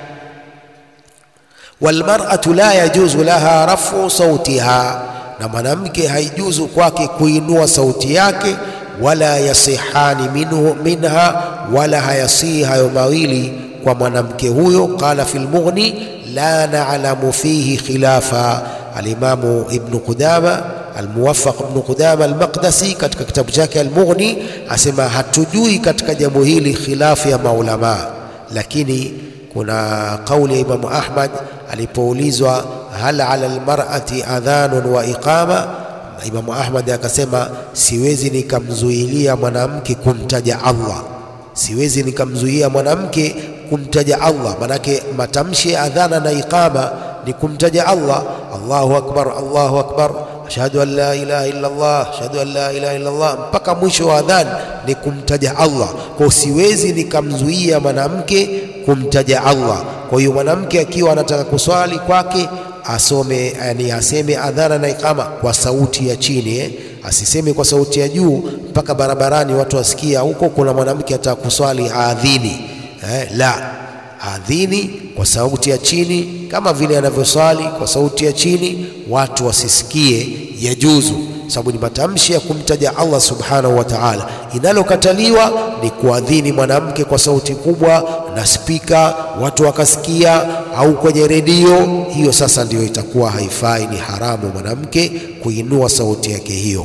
Walmar'atu la yajuzu laha rafu sautiha, na mwanamke haijuzu kwake kuinua sauti yake. Wala yasihani minhu minha, wala hayasihi hayo mawili kwa mwanamke huyo. Qala fil Mughni la na'lamu fihi khilafa. Alimamu Ibnu Qudama Almuwafaq Ibnu Qudama Almaqdasi katika kitabu chake Almughni asema hatujui katika jambo hili khilafu ya maulamaa, lakini kuna kauli ya Imamu Ahmad alipoulizwa hal ala almar'ati adhanun wa iqama, Imamu Ahmad akasema siwezi nikamzuilia mwanamke kumtaja Allah, siwezi nikamzuia mwanamke kumtaja Allah. Manake matamshi ya adhana na iqama ni kumtaja Allah, Allahu akbar, Allahu akbar, ashhadu an la ilaha illa Allah, ashhadu an la ilaha illa Allah, mpaka mwisho wa adhan ni kumtaja Allah. Kwa siwezi nikamzuia mwanamke kumtaja Allah. Kwa hiyo mwanamke akiwa anataka kuswali kwake asome, yani aseme adhana na iqama kwa sauti ya chini eh? Asiseme kwa sauti ya juu mpaka barabarani watu wasikia huko kuna mwanamke ataka kuswali aadhini. Eh, la adhini kwa sauti ya chini kama vile anavyoswali kwa sauti ya chini, watu wasisikie, yajuzu, sababu ni matamshi ya kumtaja Allah subhanahu wa ta'ala. Inalokataliwa ni kuadhini mwanamke kwa sauti kubwa na spika, watu wakasikia, au kwenye redio. Hiyo sasa ndiyo itakuwa haifai, ni haramu mwanamke kuinua sauti yake hiyo.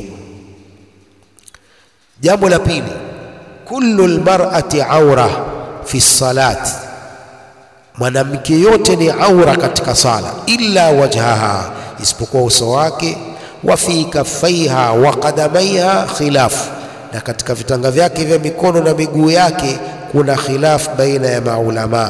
Jambo la pili, kullu lmar'ati aura fi salat, mwanamke yote ni aura katika sala, illa wajhaha, isipokuwa uso wake, wa fi kaffaiha wa qadamaiha khilaf, na katika vitanga vyake vya mikono na miguu yake kuna khilaf baina ya maulamaa.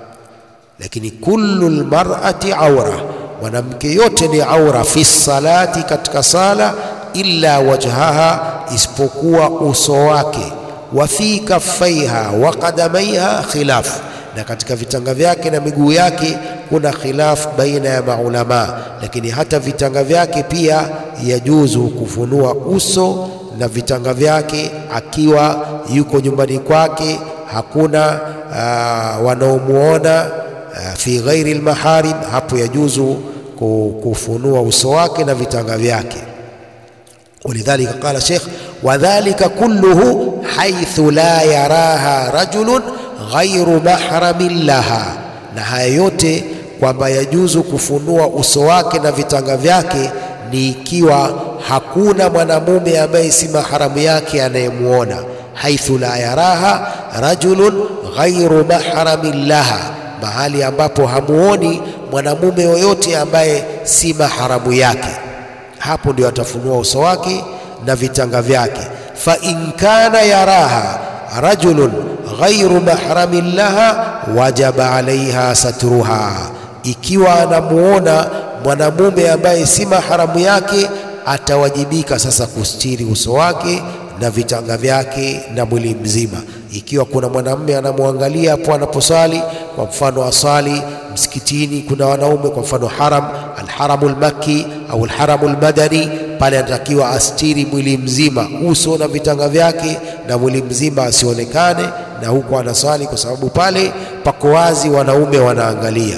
Lakini kullu lmar'ati aura, mwanamke yote ni aura fi salati, katika sala, illa wajhaha, isipokuwa uso wake, wa fi kaffaiha wa qadamaiha khilaf na katika vitanga vyake na miguu yake kuna khilaf baina ya maulamaa, lakini hata vitanga vyake pia yajuzu kufunua uso na vitanga vyake akiwa yuko nyumbani kwake, hakuna uh, wanaomuona uh, fi ghairi lmaharim, hapo yajuzu kufunua uso wake na vitanga vyake. Walidhalika qala Sheikh, wadhalika kulluhu haithu la yaraha rajulun ghairu mahramin laha, na haya yote kwamba yajuzu kufunua uso wake na vitanga vyake ni ikiwa hakuna mwanamume ambaye si maharamu yake anayemwona. Haithu la yaraha rajulun ghairu mahramin laha, mahali ambapo hamuoni mwanamume yoyote ambaye si maharamu yake, hapo ndio atafunua uso wake na vitanga vyake. Fa in kana yaraha rajulun ghairu mahramin laha wajaba alaiha satruha, ikiwa anamuona mwanamume ambaye si maharamu yake atawajibika sasa kustiri uso wake na vitanga vyake na mwili mzima. Ikiwa kuna mwanamume anamwangalia hapo anaposali, kwa mfano asali msikitini, kuna wanaume, kwa mfano haram alharamu lmakki au alharamu lmadani, pale anatakiwa astiri mwili mzima, uso na vitanga vyake na mwili mzima asionekane, na huko anasali, kwa sababu pale pako wazi, wanaume wanaangalia.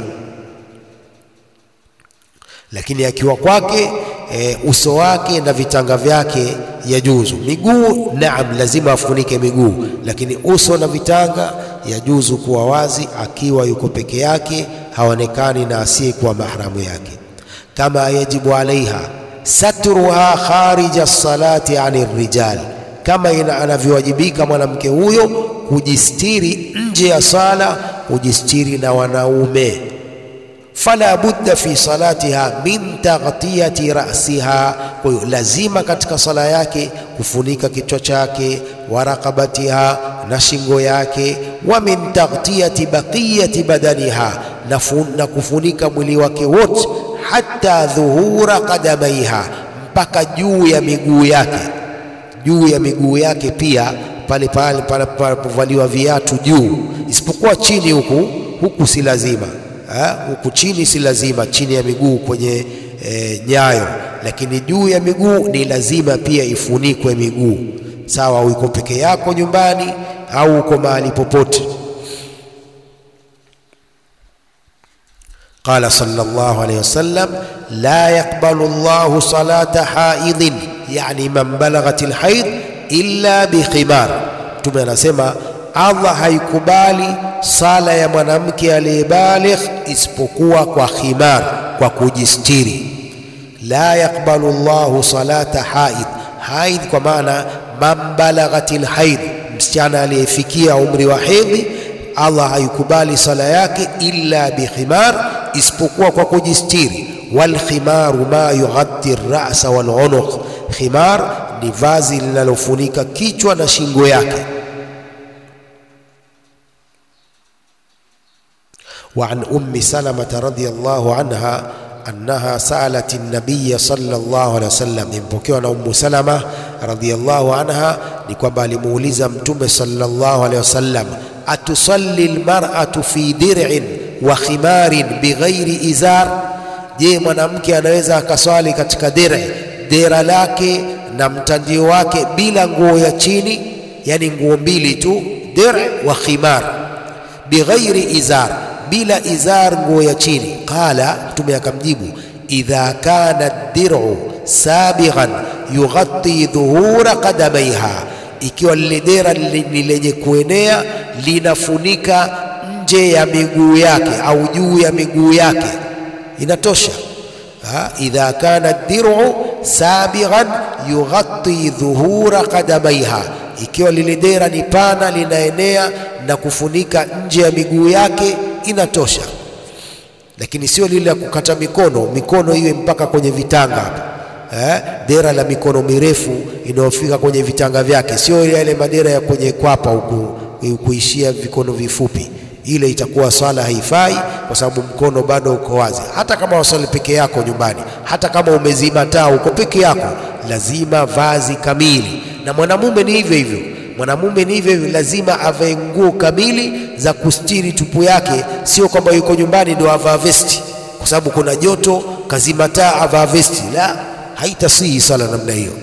Lakini akiwa kwake e, uso wake na vitanga vyake yajuzu. Miguu naam, lazima afunike miguu, lakini uso na vitanga yajuzu kuwa wazi akiwa yuko peke yake, haonekani na asiyekuwa mahramu yake. Kama yajibu alaiha satruha kharija salati ani rijal, kama anavyowajibika mwanamke huyo kujistiri nje ya sala, kujistiri na wanaume fala budda fi salatiha min taghtiyati ra'siha, kwa hiyo lazima katika sala yake kufunika kichwa chake, wa raqabatiha, na shingo yake, wa min taghtiyati baqiyati badaniha, na kufunika mwili wake wote, hatta dhuhura qadamaiha, mpaka juu ya miguu yake, juu ya miguu yake pia pale pale panapovaliwa viatu juu, isipokuwa chini huku huku si lazima huku chini si lazima, chini ya miguu kwenye e, nyayo, lakini juu ya miguu ni lazima pia ifunikwe miguu, sawa uko peke yako nyumbani au uko mahali popote. Qala sallallahu alayhi wasallam, la yaqbalu Allahu salata haidhin, yani man balaghat alhaid illa bikhimar. Mtume anasema Allah haikubali sala ya mwanamke aliyebaligh isipokuwa kwa khimar, kwa kujistiri. La yaqbalu Allahu salata haid, haid kwa maana man balaghatil haid, msichana aliyefikia umri wa hedhi, Allah haikubali sala yake illa bikhimar, isipokuwa kwa kujistiri. Wal khimaru ma yughatti ar-ra'sa wal unuq, khimar ni vazi linalofunika kichwa na shingo yake. وعن أم سلمة رضي الله عنها أنها سألت النبي صلى الله عليه وسلم يمبكيwa na Ummu Salama radhiyallahu anha ni kwamba alimuuliza Mtume sallallahu alaihi wasallam atusalli almar'atu fi dir'in wa khimarin bighairi izar, je, mwanamke anaweza akaswali katika dire dera lake na mtandio wake bila nguo ya chini, yani nguo mbili tu, dir wa khimar, bighairi izar bila izar, nguo ya chini. Qala, Mtume akamjibu idha kana dir'u sabighan yughatti dhuhura qadamaiha, ikiwa lile dera ni lenye kuenea linafunika nje ya miguu yake au juu ya miguu yake, inatosha. Ha, idha kana dir'u sabighan yughatti dhuhura qadamaiha, ikiwa lile dera ni pana linaenea na kufunika nje ya miguu yake inatosha, lakini sio lile la kukata mikono, mikono iwe mpaka kwenye vitanga hapa eh, dera la mikono mirefu inayofika kwenye vitanga vyake, sio yale madera ya kwenye kwapa huku kuishia vikono vifupi. Ile itakuwa swala haifai, kwa sababu mkono bado uko wazi. Hata kama waswali peke yako nyumbani, hata kama umezima taa uko peke yako, lazima vazi kamili. Na mwanamume ni hivyo hivyo, mwanamume ni hivyo hivyo, lazima avae nguo kamili za kustiri tupu yake, sio kwamba yuko nyumbani ndio avaa vesti kwa sababu kuna joto, kazima taa avaa vesti. La, haitasihi sala namna hiyo.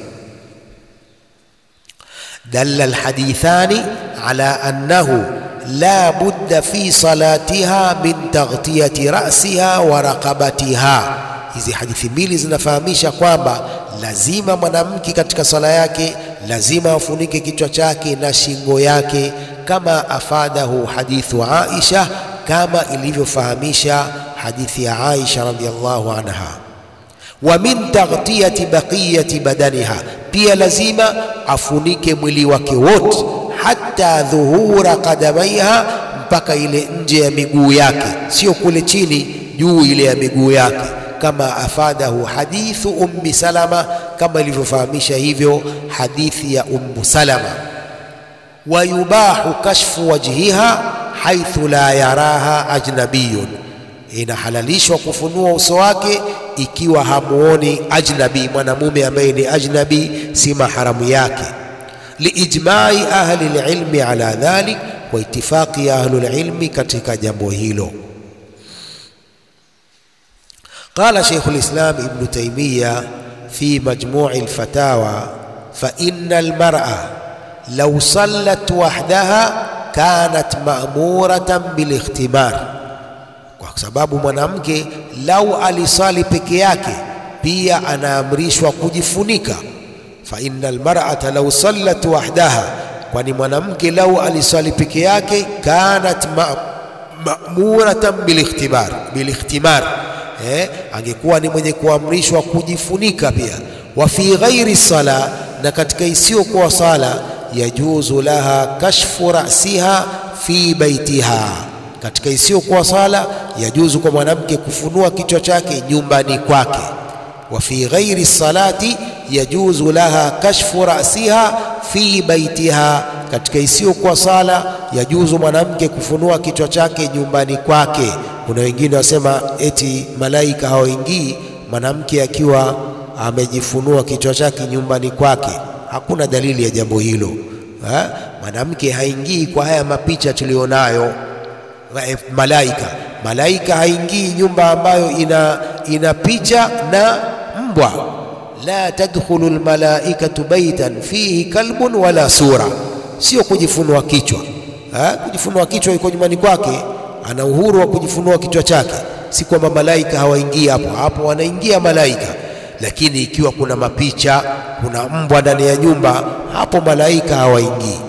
dalla alhadithani ala annahu la budda fi salatiha min taghtiyati ra'siha wa raqabatiha. Hizi hadithi mbili zinafahamisha kwamba lazima mwanamke katika sala yake lazima afunike kichwa chake na shingo yake, kama afadahu hadithu Aisha, kama ilivyofahamisha hadithi ya Aisha radhiyallahu anha wa min taghtiyati baqiyati badaniha, pia lazima afunike mwili wake wote, hata dhuhura qadamaiha, mpaka ile nje ya miguu yake, sio kule chini, juu ile ya miguu yake, kama afadahu hadithu ummi Salama, kama ilivyofahamisha hivyo hadithi ya Ummu Salama. Wa yubahu kashfu wajhiha haithu la yaraha ajnabiyun inahalalishwa kufunua uso wake ikiwa hamuoni ajnabi, mwanamume ambaye ni ajnabi, si maharamu yake. Liijmai ahli lilmi ala dhalik, kwa itifaqi ya ahlu lilmi katika jambo hilo. Qala Shaykhu lislam Ibnu Taymiya fi majmui lfatawa, fa inna almar'a law sallat wahdaha kanat ma'muratan bilikhtimar kwa sababu mwanamke lau alisali peke yake pia anaamrishwa kujifunika. fa innal mar'ata law sallat wahdaha, kwani mwanamke lau alisali peke yake kanat ma'muratan bilikhtibar bilikhtimar, eh, angekuwa ni mwenye kuamrishwa kujifunika pia. wa fi ghairi sala, na katika isiyokuwa sala, yajuzu laha kashfu ra'siha fi baitiha katika isiyokuwa sala yajuzu kwa mwanamke kufunua kichwa chake nyumbani kwake. wa fi ghairi salati yajuzu laha kashfu ra'siha fi baitiha, katika isiyokuwa sala yajuzu mwanamke kufunua kichwa chake nyumbani kwake. Kuna wengine wasema eti malaika hawaingii mwanamke akiwa amejifunua kichwa chake nyumbani kwake. Hakuna dalili ya jambo hilo. Ha? Mwanamke haingii kwa haya mapicha tulionayo malaika malaika haingii nyumba ambayo ina, ina picha na mbwa. la tadkhulu almalaikatu baitan fihi kalbun wala sura, sio kujifunua kichwa ha? Kujifunua kichwa yuko nyumbani kwake, ana uhuru wa kujifunua kichwa chake, si kwamba malaika hawaingii hapo hapo, wanaingia malaika, lakini ikiwa kuna mapicha, kuna mbwa ndani ya nyumba, hapo malaika hawaingii.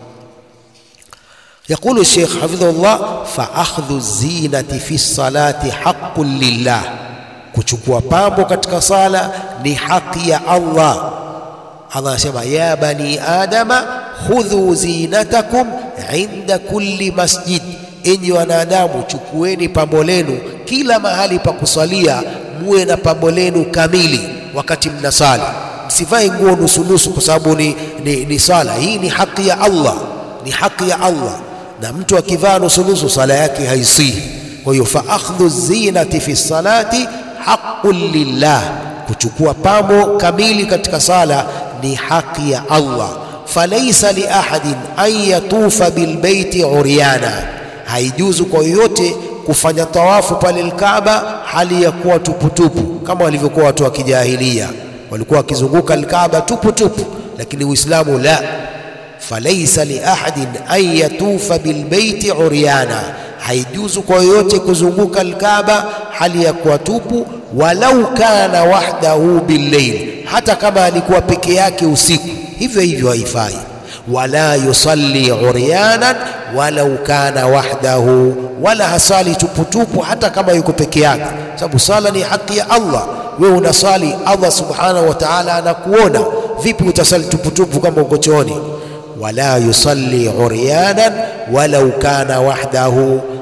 Yaqulu الشيخ حفظه الله فأخذ الزينة في الصلاة حق لله, kuchukua pambo katika sala ni haki ya Allah. Allah anasema ya bani adama khudhu zinatakum inda kulli masjid, enyi wanadamu chukueni pambo lenu kila mahali pa kusalia, muwe na pambo lenu kamili wakati mnasali. Msivae nguo nusunusu kwa sababu ni, ni, ni sala hii. Ni haki ya Allah, ni haki ya Allah na mtu akivaa nusunusu sala yake haisihi. Kwa hiyo fa akhdhu zinati fi salati haqqun lillah, kuchukua pambo kamili katika sala ni haki ya Allah. Falaisa li ahadin an yatufa bilbeiti uryana, haijuzu kwa yoyote kufanya tawafu pale Alkaaba hali ya kuwa tuputupu, kama walivyokuwa watu wa kijahilia, walikuwa wakizunguka Alkaaba tuputupu, lakini Uislamu la falaisa liahadin an yatufa bilbeiti uryana, haijuzu kwa yoyote kuzunguka Alkaaba hali ya kuwa tupu. Walau kana wahdahu billeil, hata kama alikuwa peke yake usiku, hivyo hivyo haifai. Wala yusalli uryanan walau kana wahdahu, wala hasali tuputupu hata kama yuko peke yake, sababu sala ni haki ya Allah. Wewe unasali, Allah subhanahu wa ta'ala anakuona. Vipi utasali tuputupu kama uko chooni? wala yusalli uryanan walau kana wahdahu,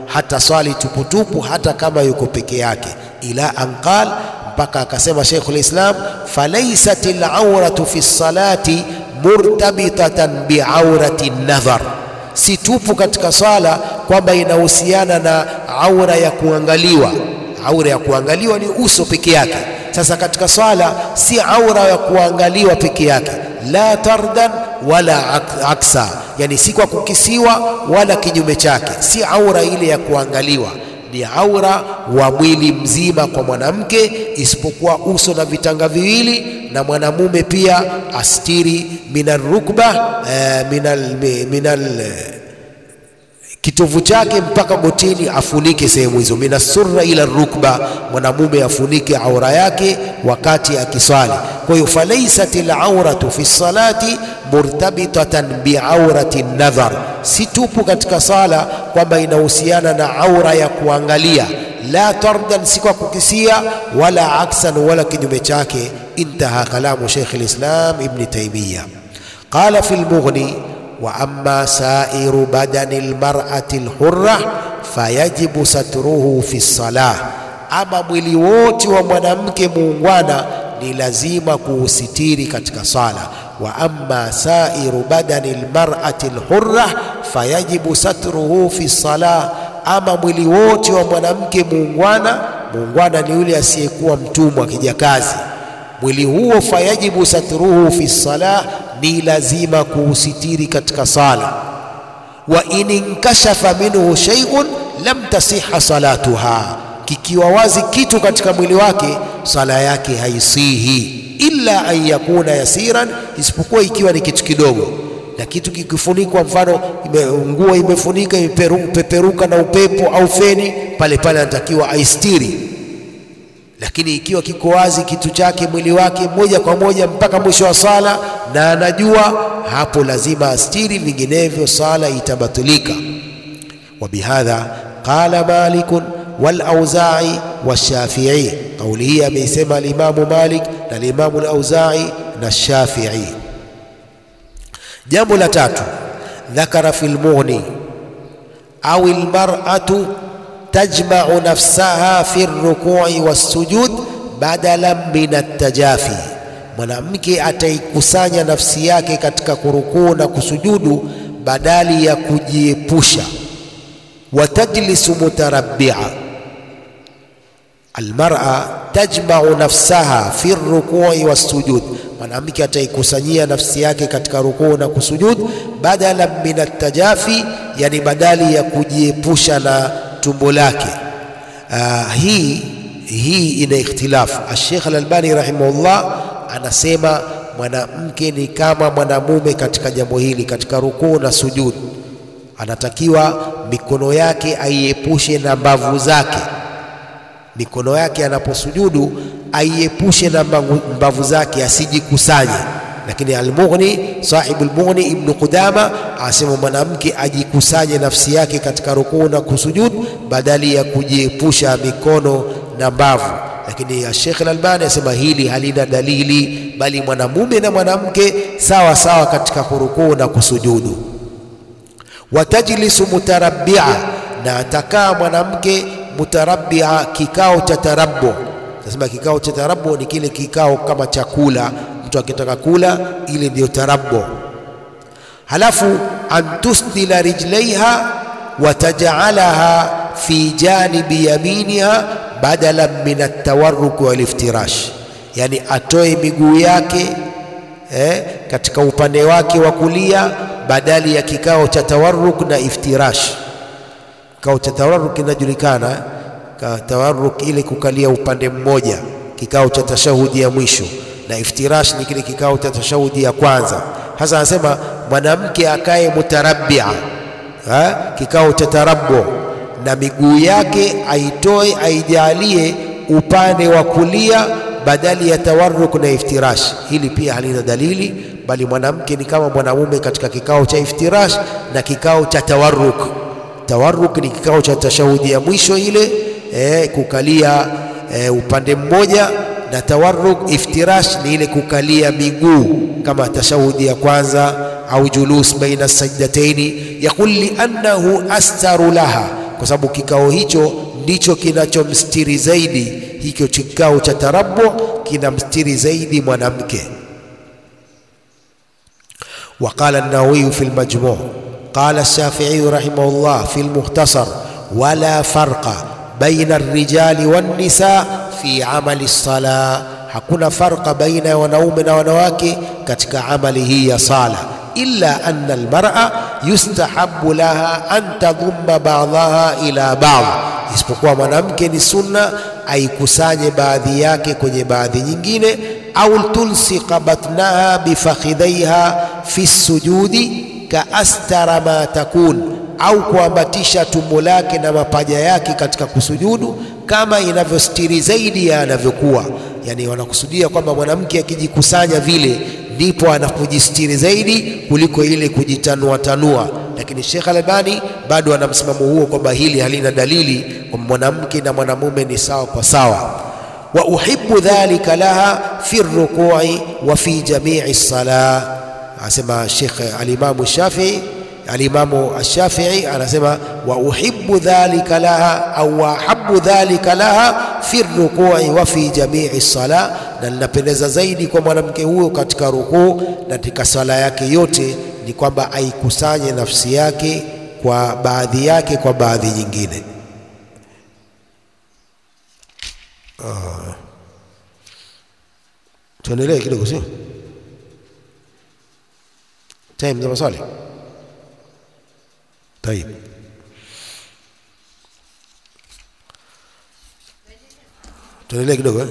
hata swali tuputupu hata kama yuko peke yake ila anqal mpaka akasema Sheikhul Islam falaysat al-awratu fi salati murtabitatan biaurati nadhar, si tupu katika swala kwamba inahusiana na aura ya kuangaliwa. Aura ya kuangaliwa ni uso peke yake. Sasa katika swala si aura ya kuangaliwa peke yake, la tardan wala aksa, yani si kwa kukisiwa wala kinyume chake, si aura ile ya kuangaliwa ni aura wa mwili mzima kwa mwanamke, isipokuwa uso na vitanga viwili, na mwanamume pia astiri minal rukba eh, minal, minal kitovu chake mpaka gotini, afunike sehemu hizo, minasurra ila rukba, mwanamume afunike aura yake wakati akiswali. Kwa hiyo falaisat alauratu fi salati murtabitatan biaurati nadhar, si tupu katika sala kwamba inahusiana na aura ya kuangalia, la tardan, si kwa kukisia, wala aksan, wala kinyume chake. Intaha kalamu Sheikh al-Islam Ibn Taymiyyah. Qala fi al-Mughni wa amma sairu badani almar'ati alhurra fayajibu satruhu fi salah, ama mwili wote wa mwanamke muungwana ni lazima kuusitiri katika sala. Wa amma sairu badani almar'ati alhurra fayajibu satruhu fi salah, ama mwili wote wa mwanamke muungwana, muungwana ni yule asiyekuwa mtumwa kijakazi, mwili huo fayajibu satruhu fi salah ni lazima kuusitiri katika sala. wa in inkashafa minhu shay'un lam tasiha salatuha, kikiwa wazi kitu katika mwili wake sala yake haisihi, illa an yakuna yasiran, isipokuwa ikiwa ni kitu kidogo. Na kitu kikifunikwa, mfano nguo imefunika imepeperuka na upepo au feni, pale pale anatakiwa aistiri lakini ikiwa kiko wazi kitu chake mwili wake moja kwa moja mpaka mwisho wa sala na anajua hapo, lazima astiri, vinginevyo sala itabatilika. wa bihadha qala Malikun wal Auza'i washafi'i, kauli hii ameisema alimamu Malik na alimamu al-Auza'i na Shafi'i. Jambo la tatu, dhakara fil Mughni au almar'atu tajma'u nafsaha fi rukui wassujud badalan min atajafi, mwanamke ataikusanya nafsi yake katika kurukuu na kusujudu badali ya kujiepusha. Watajlisu mutarabbia, almar'a tajma'u nafsaha fi rukui wassujud, mwanamke ataikusanyia nafsi yake katika rukuu na kusujud badalan min atajafi, yani badali ya kujiepusha na tumbo lake. Uh, hii hii ina ikhtilafu. Sheikh Al-Albani rahimahullah anasema mwanamke ni kama mwanamume katika jambo hili, katika rukuu na sujud, anatakiwa mikono yake aiepushe na mbavu zake. Mikono yake anaposujudu aiepushe na mbavu zake, asijikusanye. Lakini Al-Mughni, sahibu Al-Mughni Ibn Qudama asema mwanamke ajikusanye nafsi yake katika rukuu na kusujud badali ya kujiepusha mikono na mbavu. Lakini Sheikh Al-Albani asema hili halina dalili, bali mwanamume na mwanamke sawa sawa katika kurukuu na kusujudu. Watajlisu mutarabbia, na atakaa mwanamke mutarabbia, kikao cha tarabbu. Nasema kikao cha tarabbu ni kile kikao kama chakula mtu akitaka kula, ile ndiyo tarabbu. Halafu antusdila rijlaiha watajalaha fi janibi yaminiha badalan min atawarruk waliftirash, yani atoe miguu yake eh, katika upande wake wa kulia badali ya kikao cha tawarruk na iftirash. Kikao cha tawarruk kinajulikana, tawarruk ile kukalia upande mmoja, kikao cha tashahudi ya mwisho na iftirash ni kile kikao cha tashahudi ya kwanza. Hasa anasema mwanamke akae mutarabbia, kikao cha tarabbu, na miguu yake aitoe aijalie upande wa kulia badali ya tawarruk na iftirash. Hili pia halina dalili, bali mwanamke ni kama mwanamume katika kikao cha iftirash na kikao cha tawarruk. Tawarruk ni kikao cha tashahudi ya mwisho ile, eh, kukalia eh, upande mmoja na tawarruk iftirash ni ile kukalia miguu kama tashahudi ya kwanza au julus baina sajdataini. Yaqul liannahu astaru laha, kwa sababu kikao hicho ndicho kinachomstiri zaidi. Hicho kikao cha tarabu kinamstiri zaidi mwanamke. وقال النووي في المجموع قال الشافعي رحمه الله في المختصر ولا فرق بين الرجال والنساء في عمل الصلاة hakuna farqa baina ya wanaume na wanawake katika amali hii ya sala illa anna almar'a yustahabu laha an tadhumma ba'daha ila ba'd, isipokuwa mwanamke ni sunna aikusanye baadhi yake kwenye baadhi nyingine, au tulsiqa batnaha bifakhidhaiha fi sujudi kaastara ma takun, au kuambatisha tumbo lake na mapaja yake katika kusujudu kama inavyostiri zaidi ya anavyokuwa. Yani wanakusudia kwamba mwanamke akijikusanya vile ndipo anapojistiri zaidi kuliko ile kujitanua tanua. Lakini Sheikh Albani bado ana msimamo huo kwamba hili halina dalili kwamba mwanamke na mwanamume ni sawa kwa sawa. wa uhibbu dhalika laha fi rukui wa fi jamii salah, asema Sheikh alimamu Shafii alimamu Ashafii anasema wa uhibbu dhalika laha au wa ahabbu dhalika laha fi rukui wa fi jamii sala, na linapendeza zaidi kwa mwanamke huyo katika rukuu na katika sala yake yote ni kwamba aikusanye nafsi yake kwa baadhi yake kwa baadhi nyingine. Ah. Tuendelee kidogo, sio time za maswali. Tayib. Tuendelee kidogo eh?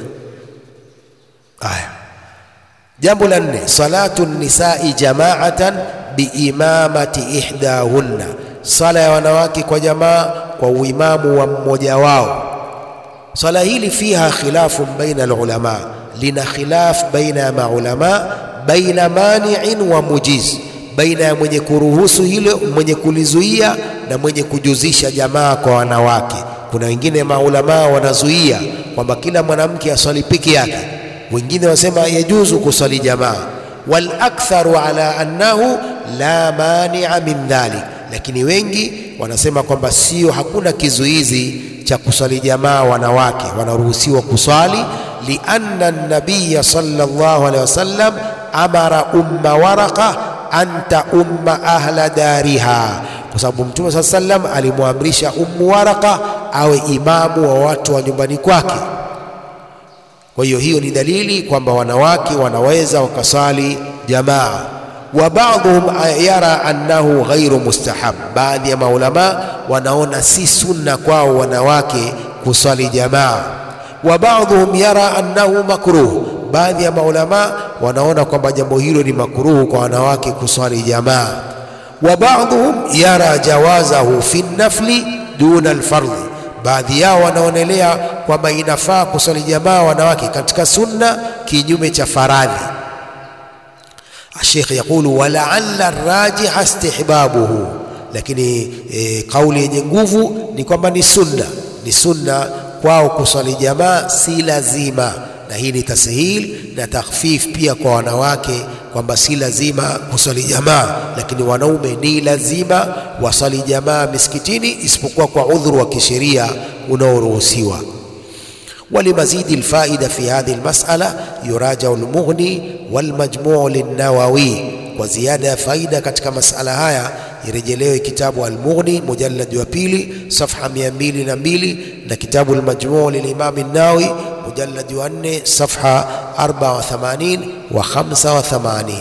Aya, jambo la nne, salatu nisai jamaatan biimamati ihdahunna, sala ya wanawake kwa jamaa kwa uimamu wa mmoja wao. Swala hili fiha khilafun baina alulama, lina khilaf baina ya maulama, baina mani'in wa mujiz baina ya mwenye kuruhusu hilo, mwenye kulizuia na mwenye kujuzisha jamaa kwa wanawake. Kuna wengine maulamaa wanazuia kwamba kila mwanamke aswali peke yake, wengine wasema yajuzu kuswali jamaa, wal aktharu ala annahu la mania min dhalik, lakini wengi wanasema kwamba sio, hakuna kizuizi cha kuswali jamaa, wanawake wanaruhusiwa kuswali, lianna nabiya sallallahu alaihi wasallam amara umma waraqa anta umma ahla dariha, kwa sababu Mtume saa sallam alimwamrisha Ummu Waraka awe imamu wa watu wa nyumbani kwake. Kwa hiyo hiyo ni dalili kwamba wanawake wanaweza wakasali jamaa. Wa baadhuhum yara annahu ghairu mustahab, baadhi ya maulama wanaona si sunna kwao wanawake kusali jamaa. Wa baadhuhum yara annahu makruh baadhi ya maulama wanaona kwamba jambo hilo ni makuruhu kwa wanawake kuswali jamaa. Wa baadhuhum yara jawazahu fi nafli duna alfardhi, baadhi yao wanaonelea kwamba inafaa kuswali jamaa wanawake katika sunna kinyume cha faradhi. Sheikh yaqulu walaalla rajiha istihbabuhu, lakini e, kauli yenye nguvu ni kwamba ni sunna, ni sunna kwao kuswali jamaa, si lazima na hii ni tashil na takhfif pia kwa wanawake kwamba si lazima kuswali jamaa, lakini wanaume ni lazima waswali jamaa misikitini, isipokuwa kwa udhuru wa kisheria unaoruhusiwa. ولمزيد الفائدة في هذه المسألة يراجع المغني والمجموع للنووي وزيادة فائدة katika masala haya irejelewe kitabu Al-Mughni mujallad wa pili safha mia mbili na mbili na kitabu Al-Majmu' lilimam an-Nawawi mujallad wa nne safha 84 wa 85.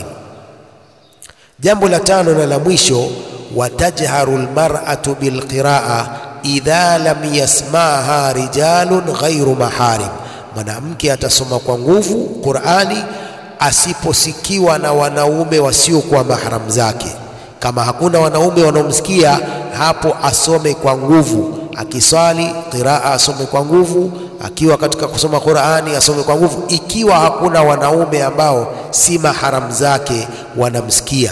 Jambo la tano na la mwisho, watajharu almar'atu bilqiraa idha lam yasmaha rijalun ghairu maharim, mwanamke atasoma kwa nguvu Qur'ani asiposikiwa na wanaume wasiokuwa mahram zake. Kama hakuna wanaume wanaomsikia hapo, asome kwa nguvu. Akiswali qiraa asome kwa nguvu, akiwa katika kusoma Qur'ani asome kwa nguvu, ikiwa hakuna wanaume ambao si mahram zake wanamsikia.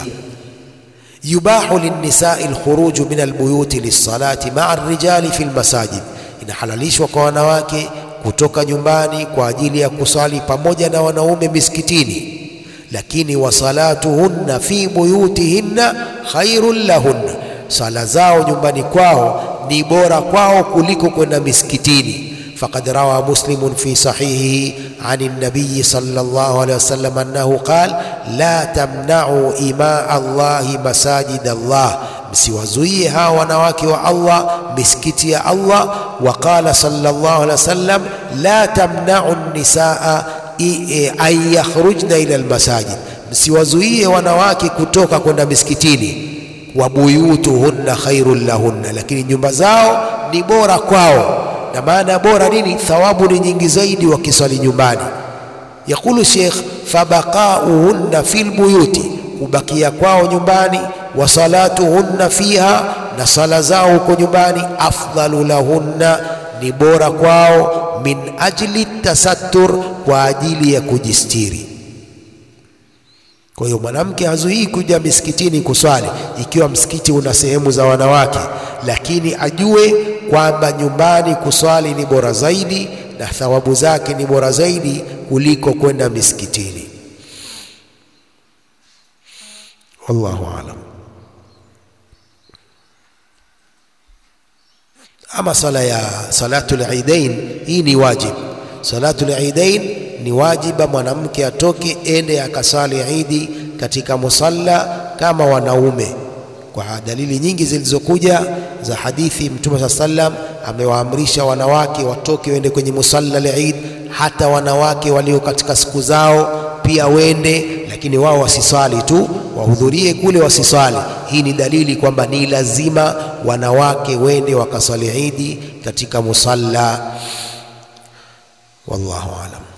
yubahu linnisai alkhuruju min albuyuti lissalati maa arrijali fi lmasajid, inahalalishwa kwa wanawake kutoka nyumbani kwa ajili ya kusali pamoja na wanaume misikitini, lakini wasalatuhunna fi buyutihinna khairun lahunna, sala zao nyumbani kwao ni bora kwao kuliko kwenda misikitini. فقد روى مسلم في صحيحه عن النبي صلى الله عليه وسلم أنه قال لا تمنعوا إماء الله مساجد الله msiwazuie hawa wanawake wa Allah misikiti ya Allah. Waqala sallallahu alaihi wasallam la tamnau nisaa an yakhrujna ila almasajid, msiwazuie wanawake kutoka kwenda misikitini. Wa buyutuhunna khairun lahunna, lakini nyumba zao ni bora kwao. Na maana bora nini? Thawabu ni nyingi zaidi wakiswali nyumbani. Yaqulu Sheikh, fabaqauhunna fil buyuti, kubakia kwao nyumbani wa salatuhunna fiha, na sala zao huko nyumbani, afdalu lahunna, ni bora kwao, min ajli tasattur, kwa ajili ya kujistiri. Kwa hiyo mwanamke hazuii kuja misikitini kuswali ikiwa msikiti una sehemu za wanawake, lakini ajue kwamba nyumbani kuswali ni bora zaidi na thawabu zake ni bora zaidi kuliko kwenda misikitini. Wallahu aalam. Ama sala ya salatul idain, hii ni wajib. Salatul idain ni wajiba, mwanamke atoke ende akasali idi katika musalla kama wanaume, kwa dalili nyingi zilizokuja za hadithi. Mtume saa sallam amewaamrisha wanawake watoke wende kwenye musalla al-Eid, hata wanawake walio katika siku zao pia wende, lakini wao wasiswali tu, wahudhurie kule wasiswali. Hii ni dalili kwamba ni lazima wanawake wende wakaswali idi katika musalla. Wallahu alam.